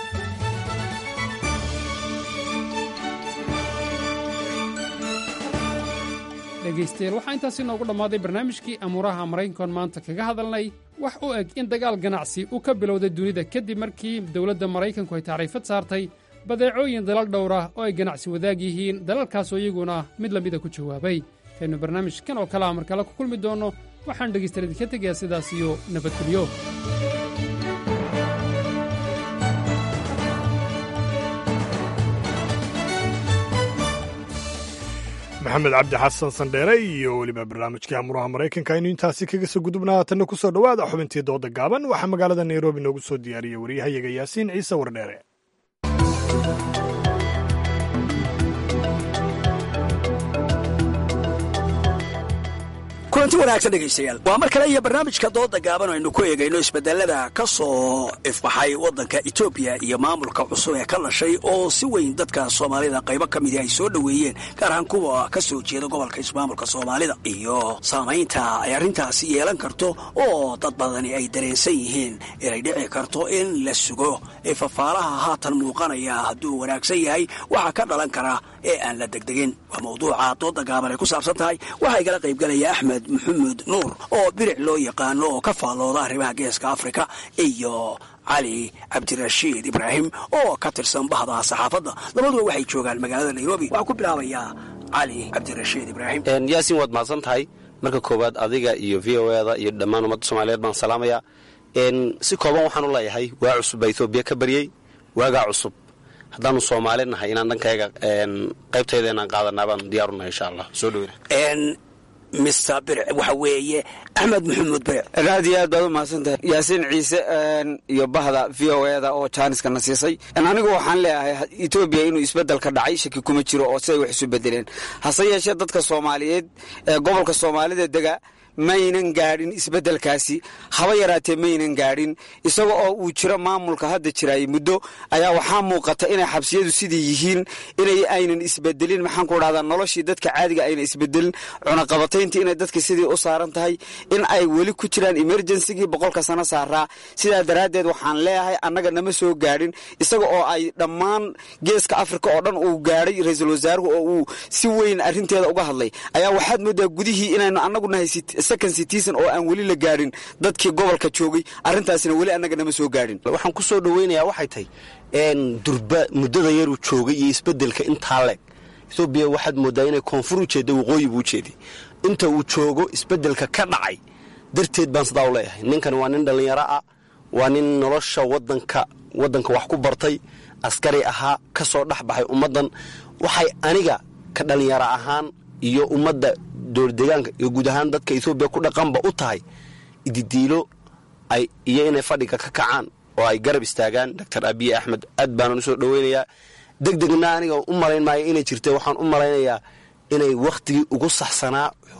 dhegaystayaal waxaa intaasi noogu dhammaaday barnaamijkii amuuraha maraykankoon maanta kaga hadalnay wax u eg in dagaal ganacsi uu ka bilowday dunida kadib markii dowladda maraykanku ay tacriifad saartay badeecooyin dalal dhowr ah oo ay ganacsi wadaag yihiin dalalkaasoo iyaguna mid lamida ku jawaabay kaynu barnaamijkan oo kale ah mar kale ku kulmi doonno waxaan dhegaystayaal idinka tegayaa sidaas iyo nabadgelyo maxamed cabdi xasan sandheere iyo weliba barnaamijkii amuraha maraykanka aynu intaasi kaga soo gudubnaa haatanna ku soo dhowaada xubintii dooda gaaban waxaa magaalada nairobi noogu soo diyaariyey waryahayaga yaasiin ciise wardheere kulanti wanaagsan dhegaystayaal waa mar kale iyo barnaamijka dooda gaaban aynu ku eegayno isbedelada ka soo ifbaxay waddanka etoobiya iyo maamulka cusub ee ka dhashay oo si weyn dadka soomaalida qaybo ka midii ay soo dhoweeyeen gaar ahaan kuwa ka soo jeeda gobolka ismaamulka soomaalida iyo saamaynta ay arrintaasi yeelan karto oo dad badani ay dareensan yihiin inay dhici karto in la sugo ee fafaalaha haatan muuqanaya hadduu wanaagsan yahay waxaa ka dhalan kara ee aan la degdegin waa mawduuca dooda gaaban ay ku saabsan tahay waxaa igala qaybgalaya axmed maxamed nuur oo biric loo yaqaano oo ka faallooda arrimaha geeska afrika iyo cali cabdirashiid ibraahim oo ka tirsan bahda saxaafadda labaduba waxay joogaan magaalada nairobi waxaa ku bilaabayaa cali cabdirashiid ibraahim yaasiin waad mahadsan tahay marka koowaad adiga iyo v o eda iyo dhammaan ummadda soomaaliyeed baan salaamayaa si kooban waxaan u leeyahay waa cusub baa etoobiya ka baryey waagaa cusub haddaanu soomaali nahay inaan dhankayga qaybtayda inaan qaadanaa baan diyaarunahay insha allah soo dhoweyna mister biric waxa weeye axmed maxamuud biric aad iyo aad baad u mahadsantahay yaasiin ciise iyo bahda v o eda oo jaaniska na siisay anigu waxaan leeyahay etoobiya inuu isbedel ka dhacay shaki kuma jiro oo siday wax isu bedeleen hase yeeshee dadka soomaaliyeed ee gobolka soomaalida dega maynan gaadhin isbeddelkaasi haba yaraatee maynan gaadhin isaga oo uu jiro maamulka hadda jiraay muddo ayaa waxaa muuqata inay xabsiyadu sidii yihiin inay aynan isbedelin maxaan ku dhahdaa noloshii dadka caadiga aynan isbedelin cunaqabatayntii inay dadka sidii u saaran tahay in ay weli ku jiraan emergencygii boqolka sano saaraa sidaa daraaddeed waxaan leeyahay annaga nama soo gaadhin isaga oo ay dhammaan geeska afrika oo dhan uu gaadhay ra-iisul wasaaruhu oo uu si weyn arrinteeda uga hadlay ayaa waxaad moodaa gudihii inaynu annagu nahay second citizen oo aan weli la gaadhin dadkii gobolka joogay arrintaasina weli annaga nama soo gaadhin waxaan ku soo dhoweynayaa waxay tahay durba muddada yaruu joogay iyo isbedelka intaa leeg etoobiya waxaad moodaa inay koonfur u jeedda waqooyi buu ujeeday inta uu joogo isbedelka ka dhacay darteed baan sidaa u leeyahay ninkan waa nin dhallinyaro ah waa nin nolosha wadanka waddanka wax ku bartay askari ahaa ka soo dhex baxay ummaddan waxay aniga ka dhallinyaro ahaan iyo ummadda dowladeegaanka iyo guud ahaan dadka etoobiya ku dhaqanba u tahay ididiilo ay iyo inay fadhiga ka kacaan oo ay garab istaagaan doctor abiye axmed aad baanan usoo dhoweynayaa deg degna aniga u malayn maayo inay jirta waxaan u malaynayaa inay wakhtigii ugu saxsanaa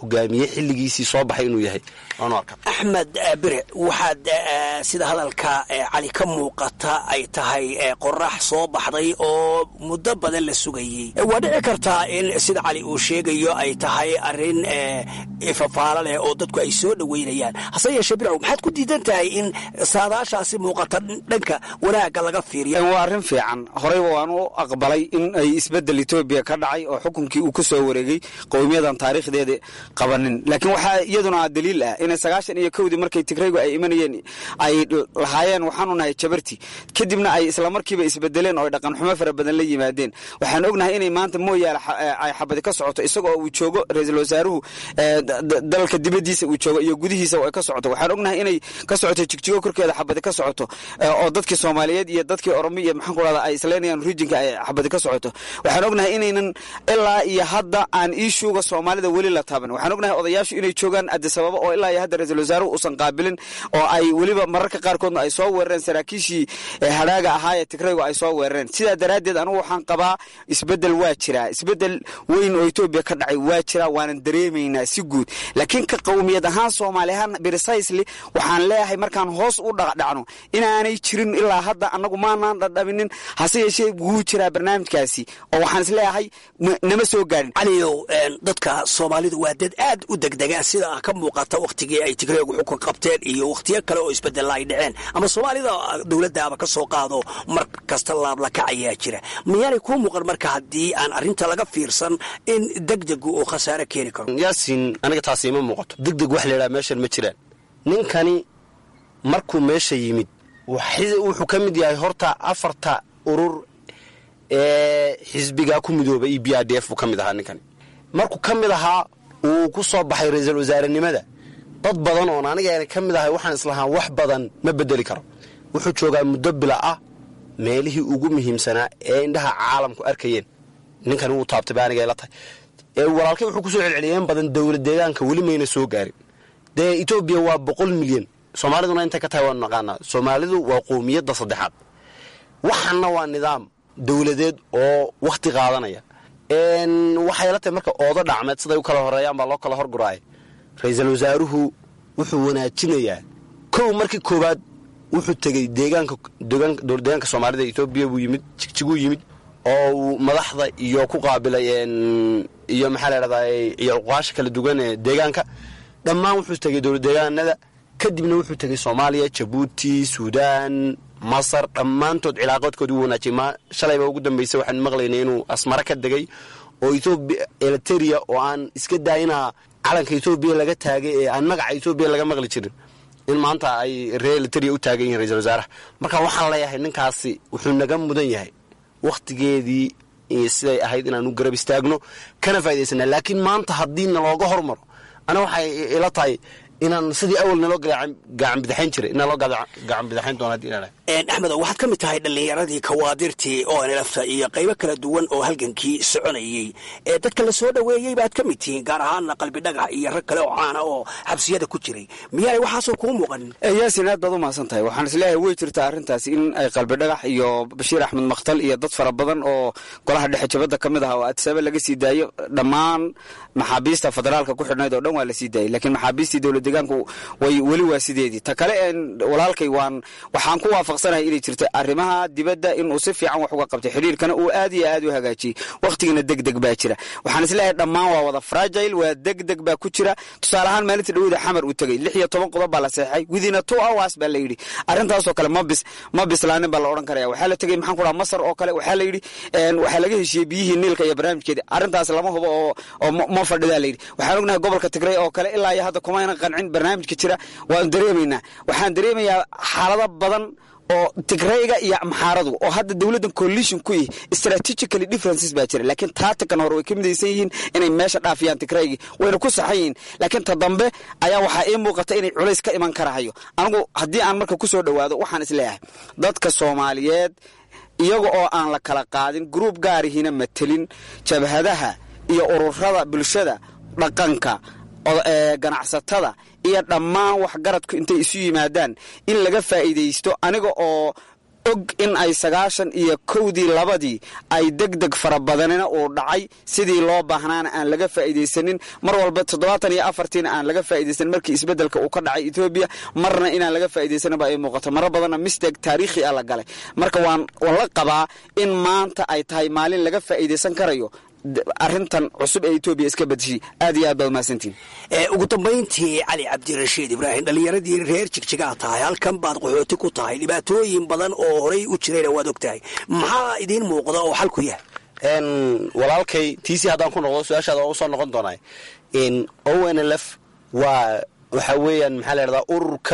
hogaamiye xilligiisii soo baxay inuu yahay waanu arkaa axmed bire waxaad sida hadalka cali ka muuqata ay tahay qorax soo baxday oo muddo badan la sugayey waa dhici kartaa in sida cali uu sheegayo ay tahay arrin ifafaalo leh oo dadku ay soo dhoweynayaan hase yeeshee biraw maxaad ku diidan tahay in saadaashaasi muuqata dhanka wanaagga laga fiiriyo waa arrin fiican horeyba waan u aqbalay in ay isbedel etoobiya ka dhacay oo xukunkii uu ka soo wareegay qowmiyadan taariikhdeeda qabanin laakiin waxaa iyaduna daliil ah inay sagaashan iyo kowdii markay tigraygu ay imanayeen ay lahaayeen waxaanu nahay jabarti kadibna ay islamarkiiba isbedeleen oo ay dhaqanxumo fara badan la yimaadeen waxaan ognahay inay maanta mooyaale ay xabadi ka socoto isagoo uu joogo ra-iisul wasaaruhu dalka dibadiisa uu joogo iyo gudihiisa ay ka socoto waxaan ognahay inay ka socoto jigjigo korkeeda xabadi ka socoto oo dadkii soomaaliyeed iyo dadkii oromi iyo maxaan ku rahda ay isleynayaan rijinka ay xabadi ka socoto waxaan ognahay inaynan ilaa iyo hadda aan iishuuga soomaalida weli la taaban waxaan ognahay odayaashu inay joogaan adisababa oo ilaa iyo hadda ra-iisul wasaaruhu uusan qaabilin oo ay weliba mararka qaarkoodna ay soo weerareen saraakiishii hadhaaga ahaa ee tigraygu ay soo weerareen sidaa daraaddeed anugu waxaan qabaa isbedel waa jiraa isbedel weyn oo etoobiya ka dhacay waa jiraa waanan dareemaynaa si guud laakiin ka qowmiyad ahaan soomaali ahaan precisely waxaan leeyahay markaan hoos u dhacdhacno inaanay jirin ilaa hadda annagu maanaan dhadhaminin hase yeeshee wuu jiraa barnaamijkaasi oo waxaan isleeyahay nama soo gaadhin caliyow dadka soomaalidu waa dad aad u degdegaan sida ka muuqata wakhtigii ay tigreegu xukun qabteen iyo wakhtiyo kale oo isbedella ay dhaceen ama soomaalida dowladdaaba ka soo qaado mar kasta laablakac ayaa jira miyaanay kuu muuqan marka haddii aan arrinta laga fiirsan in degdegu uu khasaare keeni karo yaasiin aniga taasi ima muuqato degdeg wax laydhaha meeshan ma jiraan ninkani markuu meesha yimid wuxuu ka mid yahay horta afarta urur ee xisbigaa ku midooba e b r d f buu ka mid ahaa ninkani markuu ka mid ahaa uu ku soo baxay ra-iisul wasaarenimada dad badan oon aniga ka mid ahay waxaan islahaa wax badan ma bedeli karo wuxuu joogaa muddo bila ah meelihii ugu muhiimsanaa ee indhaha caalamku arkayeen ninkani wuu taabtay ba aniga la tahay walaalkay wuxuu kusoo celceliyeen badan dowlad deegaanka weli mayna soo gaarin dee etoobiya waa boqol milyan soomaaliduna intay ka tahay waanu naqaanaa soomaalidu waa qowmiyadda saddexaad waxaana waa nidaam dowladeed oo wakhti qaadanaya waxay la tahay marka oodo dhacmeed siday u kala horeeyaan baa loo kala horguraaya ra-iisul wasaaruhu wuxuu wanaajinayaa kow markii koowaad wuxuu tegey deegaanka dowladdeegaanka soomaalida etoobiya buu yimid jigjiguu yimid oo uu madaxda iyo ku qaabilay iyo maxaa la dhahdaa iyo uqaasha kala duwan ee deegaanka dhammaan wuxuu tegey dowlad deegaanada kadibna wuxuu tegey soomaaliya jabuuti suudaan masar dhammaantood cilaaqoodkoodii u wanaajiyay ma shalayba ugu dambaysay waxaan maqlaynay inuu asmaro ka degay oo etoobiya eliteria oo aan iska daayinaa calanka etoobiya laga taagay ee aan magaca etoobiya laga maqli jirin in maanta ay reer eliteria u taagan yihin ra-isul wasaaraha marka waxaan leeyahay ninkaasi wuxuu naga mudan yahay wakhtigeedii siday ahayd inaan u garab istaagno kana faa'idaysana laakiin maanta haddii nalooga hormaro ana waxay ila tahay inaan sidii awal naloo gacan bidaxayn jiray in naloo gacan bidaxayn doona hadii inaan axmedo waxaad ka mid tahay dhallinyaradii kawaadirtii oo nlafta iyo qaybo kala duwan oo halgankii soconayey ee dadka la soo dhoweeyey baad ka mid tihiin gaar ahaana qalbi dhagax iyo rag kale oo caana oo xabsiyada ku jiray miyaanay waxaasoo kuu muuqanin yaasin aad baad u mahadsan tahay waxaan isleeyahay way jirtaa arrintaasi in ay qalbi dhagax iyo bashiir axmed makhtal iyo dad fara badan oo golaha dhexe jabadda ka mid ah oo atisaabe laga sii daayo dhammaan maxaabiista federaalka ku xidhnayd oo dhan waa la sii daayay laakiin maxaabiistii dowlad deegaanku way weli waa sideedii ta kale walaalkay waan waxaan ku waafaqsanahay inay jirta arrimaha dibadda inuu si fiican wax uga qabtay xidhiirkana uu aad iyo aad u hagaajiyey wakhtigana deg deg baa jira waxaan isleeyahay dhammaan waa wada fragile waa deg deg baa ku jira tusaale ahaan maalinta dhawada xamar uu tegey lix iyo toban qodob baa la seexay within a two hours baa la yidhi arrintaasoo kale ma bis ma bislaanin baa la odhan karaya waxaa la tegey maxaan ku dhaha masar oo kale waxaa la yidhi waxaa laga heshiiyey biyihii niilka iyo barnaamijkeedii arrintaas lama hubo oo oo ma fadhidaa la yidhi waxaan ognahay gobolka tigray oo kale ilaa iyo hadda kumayna qancin barnaamijka jira waan dareemaynaa waxaan dareemayaa xaalado badan oo tigrayga iyo amxaaradu oo hadda dowladdan coalition ku yihi strategically differences baa jira laakiin taatikan hore way ka midaysan yihiin inay meesha dhaafiyaan tigraygii wayna ku saxan yihiin laakiin ta dambe ayaa waxaa ii muuqata inay culays ka iman karahayo anigu haddii aan marka kusoo dhowaado waxaan isleeyahay dadka soomaaliyeed iyaga oo aan la kala qaadin gruub gaarihina matelin jabhadaha iyo ururada bulshada dhaqanka ganacsatada iyo dhammaan waxgaradku intay isu yimaadaan in laga faa'iidaysto aniga oo og in ay sagaashan iyo kowdii labadii ay deg deg fara badanina uu dhacay sidii loo baahnaana aan laga faa'iidaysanin mar walba toddobaatan iyo afartiina aan laga faa'iidaysanin markii isbeddelka uu ka dhacay etoobiya marna inaan laga faa'iidaysaninba ay muuqato marar badanna misteg taariikhi ah la galay marka waan waan la qabaa in maanta ay tahay maalin laga faa'iidaysan karayo arrintan cusub ee etoobiya iska badishay aad iyo aad baad umahadsantihin ugu dambayntii cali cabdirashiid ibraahim dhallinyaradii reer jigjigaa tahay halkan baad qaxooti ku tahay dhibaatooyin badan oo horay u jirayna waad og tahay maxaa idiin muuqda oo xalku yahay walaalkay tiisii haddaan ku noqdo su-aashaada waa usoo noqon doonaa o n l f waa waxaa weeyaan maxaa la dhahdaa ururka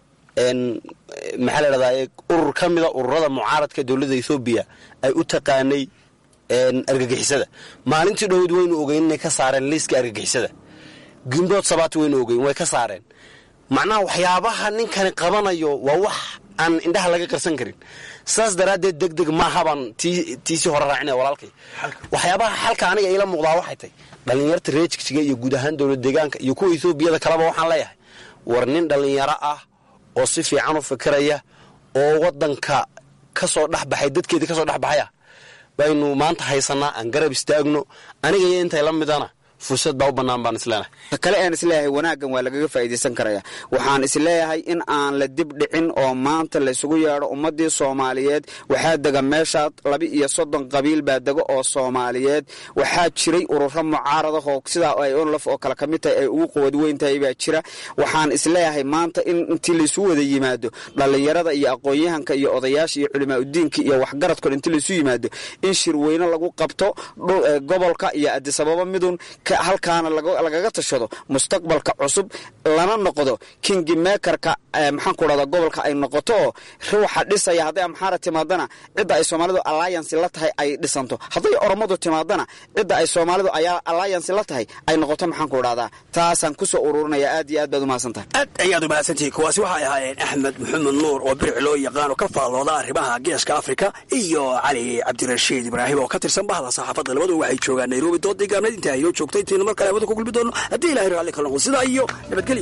maxaa la dhahdaa urur ka mida ururada mucaaradka dowladda ethoobiya ay u taqaanay argagixisada maalintii dhowed waynu ogeyn inay ka saareen liiska argagixisada gimbood sabaati waynu ogeyn way ka saareen macnaha waxyaabaha ninkani qabanayo waa wax aan indhaha laga qarsan karin saas daraaddeed deg deg maahabaan tiisii hore raacinaya walaalkay waxyaabaha xalka aniga iila muuqdaa waxay tay dhallinyarta reejigjiga iyo guud ahaan dowlad deegaanka iyo kuwa etoobiyada kaleba waxaan leeyahay war nin dhallinyaro ah oo si fiican u fikiraya oo waddanka ka soo dhexbaxay dadkeedii ka soo dhexbaxaya baynu maanta haysanaa aan garab istaagno aniga iyo intay la midana fursad baa u bannaan baan isleenahay kale aan isleeyahay wanaaggan waa lagaga faa'iidaysan karaya waxaan isleeyahay in aan la dib dhicin oo maanta laysugu yeedho ummaddii soomaaliyeed waxaa dega meeshaad laba iyo soddon qabiil baa dega oo soomaaliyeed waxaa jiray ururo mucaarada oo sidaa ay onlaf oo kale ka mid tahay ay ugu quwad weyn tahay baa jira waxaan isleeyahay maanta in intii laysu wada yimaado dhallinyarada iyo aqoon-yahanka iyo odayaasha iyo culimaa udiinka iyo waxgaradkoon intii laysu yimaado in shirweyne lagu qabto gobolka iyo adisababa midun halkaana lagaga tashado mustaqbalka cusub lana noqdo kingi mekerka maxaanku dhahda gobolka ay noqoto oo ruuxa dhisaya hadday amxaara timaadana cidda ay soomaalidu alliance la tahay ay dhisanto hadday oromadu timaadana cidda ay soomaalidu alliance la tahay ay noqoto maxaanku dhahdaa taasaan kusoo ururinaya aad iyo aad baad umahadsantahay aad ayaad umahadsantihiin kuwaasi waxay ahaayeen axmed maxamed nuur oo biric loo yaqaano ka faallooda arrimaha geeska afrika iyo cali cabdirashiid ibraahim oo ka tirsan bahda saxaafadda labadu waxay joogaan nairobi doodii gaabneed intaa inoo joogtay intaynu mar kale hawada ku gulbi doono haddii ilahay raalli ka noqdo sidaa iyo nabadgelyo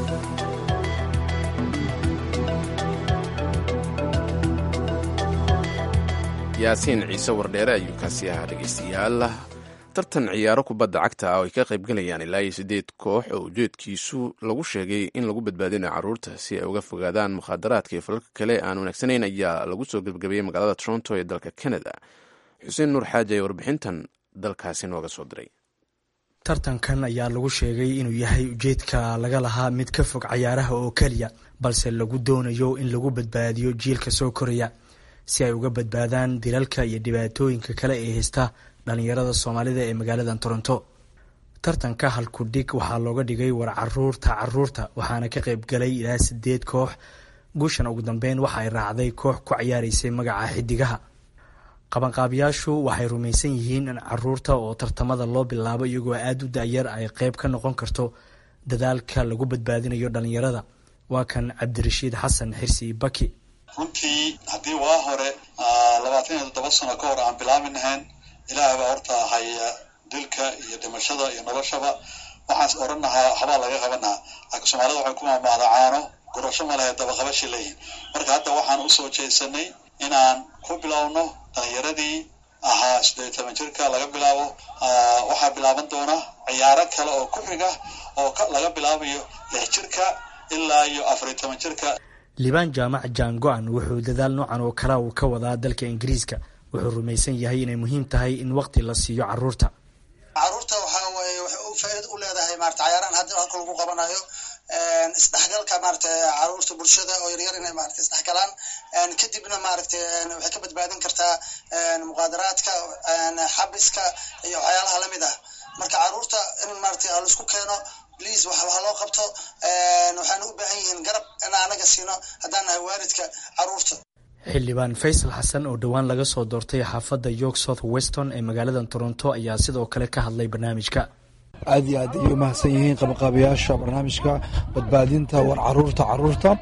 yaasiin ciise wardheere ayuu kaasi ahaa dhegaystayaal tartan ciyaaro kubadda cagta ah oo ay ka qaybgalayaan ilaa iyo siddeed koox oo ujeedkiisu lagu sheegay in lagu badbaadinayo carruurta si ay uga fogaadaan mukhaadaraadka iyo falalka kale aan wanaagsanayn ayaa lagu soo gebagabeeyey magaalada toronto ee dalka canada xuseen nuur xaaji ayaa warbixintan dalkaasi nooga soo diray tartankan ayaa lagu sheegay inuu yahay ujeedka laga lahaa mid ka fog cayaaraha oo keliya balse lagu doonayo in lagu badbaadiyo jiilka soo koraya si ay uga badbaadaan dilalka iyo dhibaatooyinka kale ee haysta dhalinyarada soomaalida ee magaalada toronto tartanka halkudhig waxaa looga dhigay war caruurta caruurta waxaana ka qayb galay ilaa sideed koox guushan ugu dambeyn waxa ay raacday koox ku ciyaareysay magaca xidigaha qabanqaabiyaashu waxay rumaysan yihiin in caruurta oo tartamada loo bilaabo iyagoo aada u da-yar ay qeyb ka noqon karto dadaalka lagu badbaadinayo dhalinyarada waa kan cabdirashiid xasan xirsi baki runtii haddii waa hore labaatan iyo toddoba sano ka hor aan bilaabi lahayn ilaah baa horta haya dilka iyo dhimashada iyo noloshaba waxaans odhan lahaa habaa laga qabanaha laakiin soomaalida waxay ku maamaada caano gurasho ma lahayd dabaqabashay leeyihin marka hadda waxaan usoo jeesanay inaan ku bilowno dhalinyaradii ahaa siddeed iyo toban jirka laga bilaabo waxaa bilaaban doona ciyaaro kale oo ku xiga oo laga bilaabayo lix jirka ilaa iyo afar iyo toban jirka liibaan jaamac jaan go-an wuxuu dadaal noocan oo kale uu ka wadaa dalka ingiriiska wuxuu rumaysan yahay inay muhiim tahay in waqti la siiyo caruurta caruurta waxaa waaye waxay u faa'iida u leedahay maarata cayaarahan hadda halka lagu qabanayo isdhexgalka maarata caruurta bulshada oo yaryar inay maarata isdhexgalaan kadibna maaragta waxay ka badbaadin kartaa muqaadaraadka xabiska iyo waxyaalaha lamid ah marka caruurta in maarata laisku keeno please wax waxa loo qabto waxaana u baahan yihiin garab in anaga siino haddaan nahay waalidka caruurta xildhibaan faysal xasan oo dhowaan laga soo doortay xaafadda york south weston ee magaalada toronto ayaa sidoo kale ka hadlay barnaamijka aad iyo aad ayay umahadsan yihiin qabaqaabayaasha barnaamijka badbaadinta war caruurta caruurta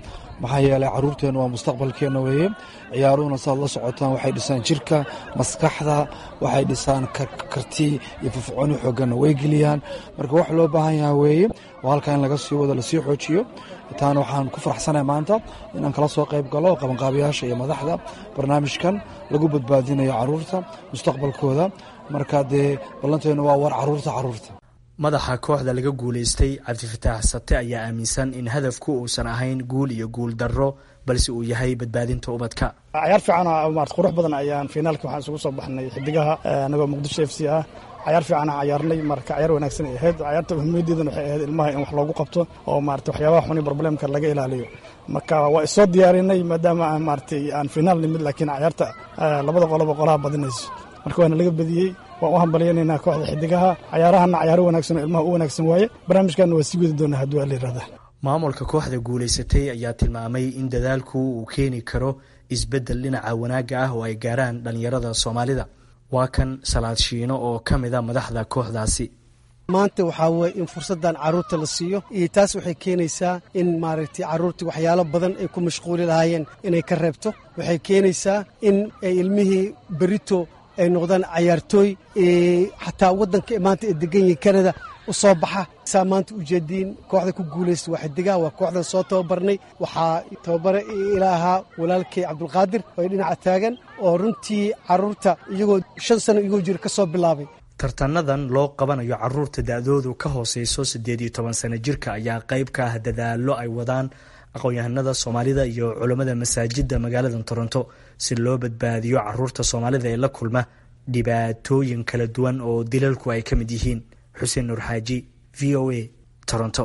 maxaa yeelay caruurteenna waa mustaqbalkeenna weeye ciyaaruhuna saad la socotaan waxay dhisaan jirka maskaxda waxay dhisaan karti iyo firfircooni xooganna way geliyaan marka wax loo baahan yaha weeye oo halkaa in laga sii wado lasii xoojiyo taana waxaan ku faraxsanahay maanta inaan kala soo qayb galo qabanqaabiyaasha iyo madaxda barnaamijkan lagu badbaadinayo caruurta mustaqbalkooda marka dee ballanteennu waa war caruurta caruurta madaxa kooxda laga guulaystay cabdifataax sate ayaa aaminsan in hadafku uusan ahayn guul iyo guul darro balse uu yahay badbaadinta ubadka cayaar fiican marat qurux badan ayaan finaalkii waxaan isugu soo baxnay xidigaha anagoo muqdisho f c ah cayaar fiicanaa cayaarnay marka cayaar wanaagsan ay ahayd cayaarta muhiimadeedana waxay ahayd ilmaha in wax loogu qabto oo maarata waxyaabaha xuni problemka laga ilaaliyo marka waa isoo diyaarinay maadaama aan maaratay aan finaal nimid laakiin cayaarta labada qoloba qolaha badinayso marka waana laga badiyey waan u hambalyanaynaa kooxda xidigaha cayaarahana cayaaro wanaagsan oo ilmaha u wanaagsan waaye barnaamijkanna waa sii wadi doonaa hadduu ala yirahda maamulka kooxda guulaysatay ayaa tilmaamay in dadaalku uu keeni karo isbeddel dhinaca wanaagga ah oo ay gaaraan dhallinyarada soomaalida waa kan salaad shiino oo ka mida madaxda kooxdaasi maanta waxaa weye in fursaddan carruurta la siiyo iyo taas waxay keenaysaa in maaragtay carruurtii waxyaalo badan ay ku mashquuli lahaayeen inay ka reebto waxay keenaysaa in ay ilmihii berito ay noqdaan cayaartooy xataa waddanka maanta ay degan yihiin kanada u soo baxa saa maanta ujeediin kooxda ku guulaysta waa xidigaha waa kooxdan soo tababarnay waxaa tababare ila ahaa walaalkay cabdulqaadir oo ay dhinaca taagan oo runtii carruurta iyagoo shan sano iyagoo jira ka soo bilaabay tartanadan loo qabanayo caruurta da-doodu ka hooseyso siddeed iyo toban sano jirka ayaa qayb ka ah dadaallo ay wadaan aqoon-yahanada soomaalida iyo culammada masaajidda magaalada toronto si loo badbaadiyo caruurta soomaalida ee la kulma dhibaatooyin kala duwan oo dilalku ay ka mid yihiin xuseen nuur xaaji v o a toronto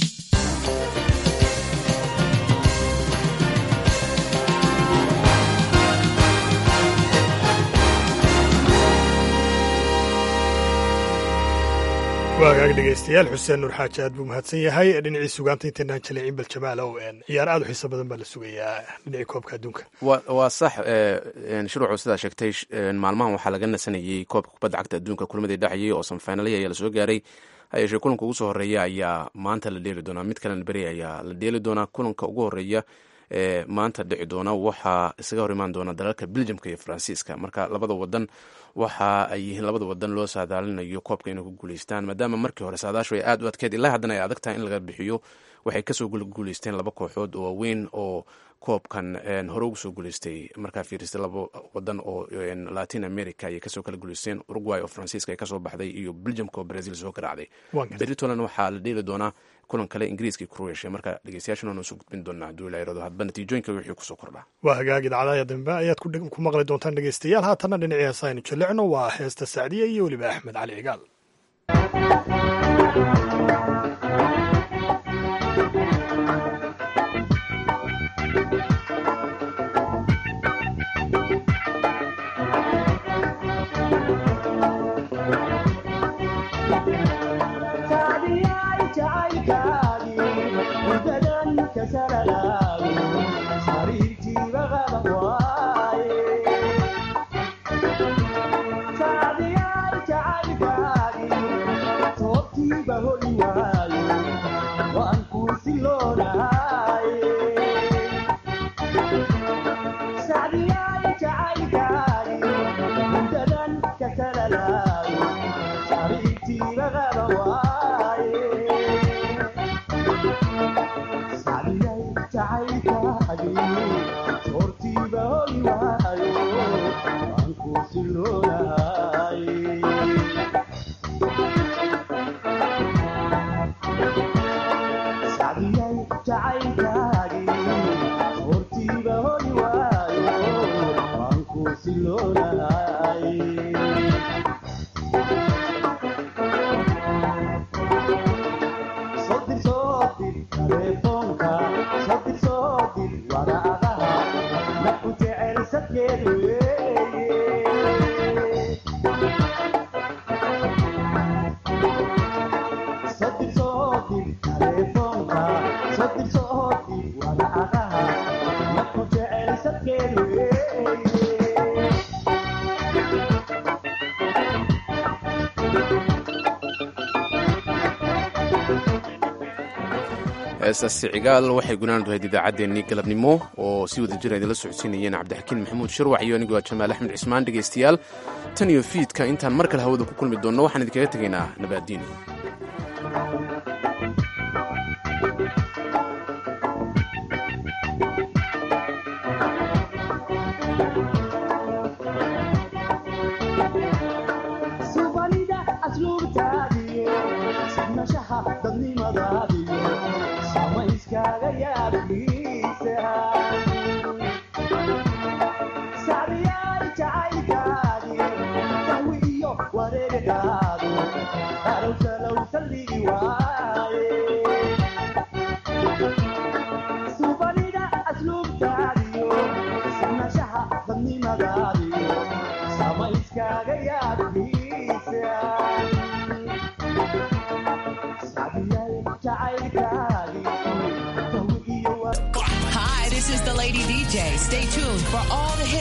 waagaag dhegeystayaal xuseen nuur xaaji aad buu mahadsan yahay dhinacii sugaanta intaynaan jaleecin bal jamaal ow ciyaar aad u xiiso badan baa la sugayaa dhinacii koobka adduunka waa sax shuruucu sidaa sheegtay maalmahan waxaa laga nasanayey koobka kubadda cagta adduunka kulmadii dhacayay oo samfaynalaya ayaa lasoo gaaray hayeeshee kulanka ugu soo horeeya ayaa maanta la dheeli doonaa mid kalena beri ayaa la dheeli doonaa kulanka ugu horeeya ee maanta dhici doona waxaa isaga hor imaan doona dalalka beljamka iyo faransiiska marka labada wadan waxa ay yihiin labada wadan loo saadaalinayo koobka inay ku guuleystaan maadaama markii hore saadaashu ay aad u adkeed ilaa haddana ay adag tahay in laga bixiyo waxay kasoo guuleysteen laba kooxood oo waaweyn oo koobkan hore ugu soo guuleystay markaa fiiristay laba wadan oo latin america ayay kasoo kala guuleysteen uruguay oo faransiiska ay kasoo baxday iyo beljamka oo brazil soo garaacday beritoland waxaa la dheeli doonaa kulan kale ingiriiska croatia marka dhegeystayaashana noo soo gudbin doonaa hadduu ilaa irado hadba natiijooyinka wixii kusoo kordhaa waa hagaag idaacadaha dambe ayaad ku maqli doontaan dhegeystayaal haatanna dhinacii heesa aynu jallecno waa heesta sacdiya iyo weliba axmed cali cigaal heestaasi cigaal waxay gunaanad ahayd idaacaddeenii galabnimo oo si wada jira idinla socodsiinayeen cabdixakiin maxamuud shirwac iyo anigoo jamaal axmed cismaan dhegaystayaal tan iyo fiidka intaan mar kale hawada ku kulmi doonno waxaan idinkaga tegaynaa nabaaddiin Hi, this is the Lady DJ. Stay tuned for all the hits.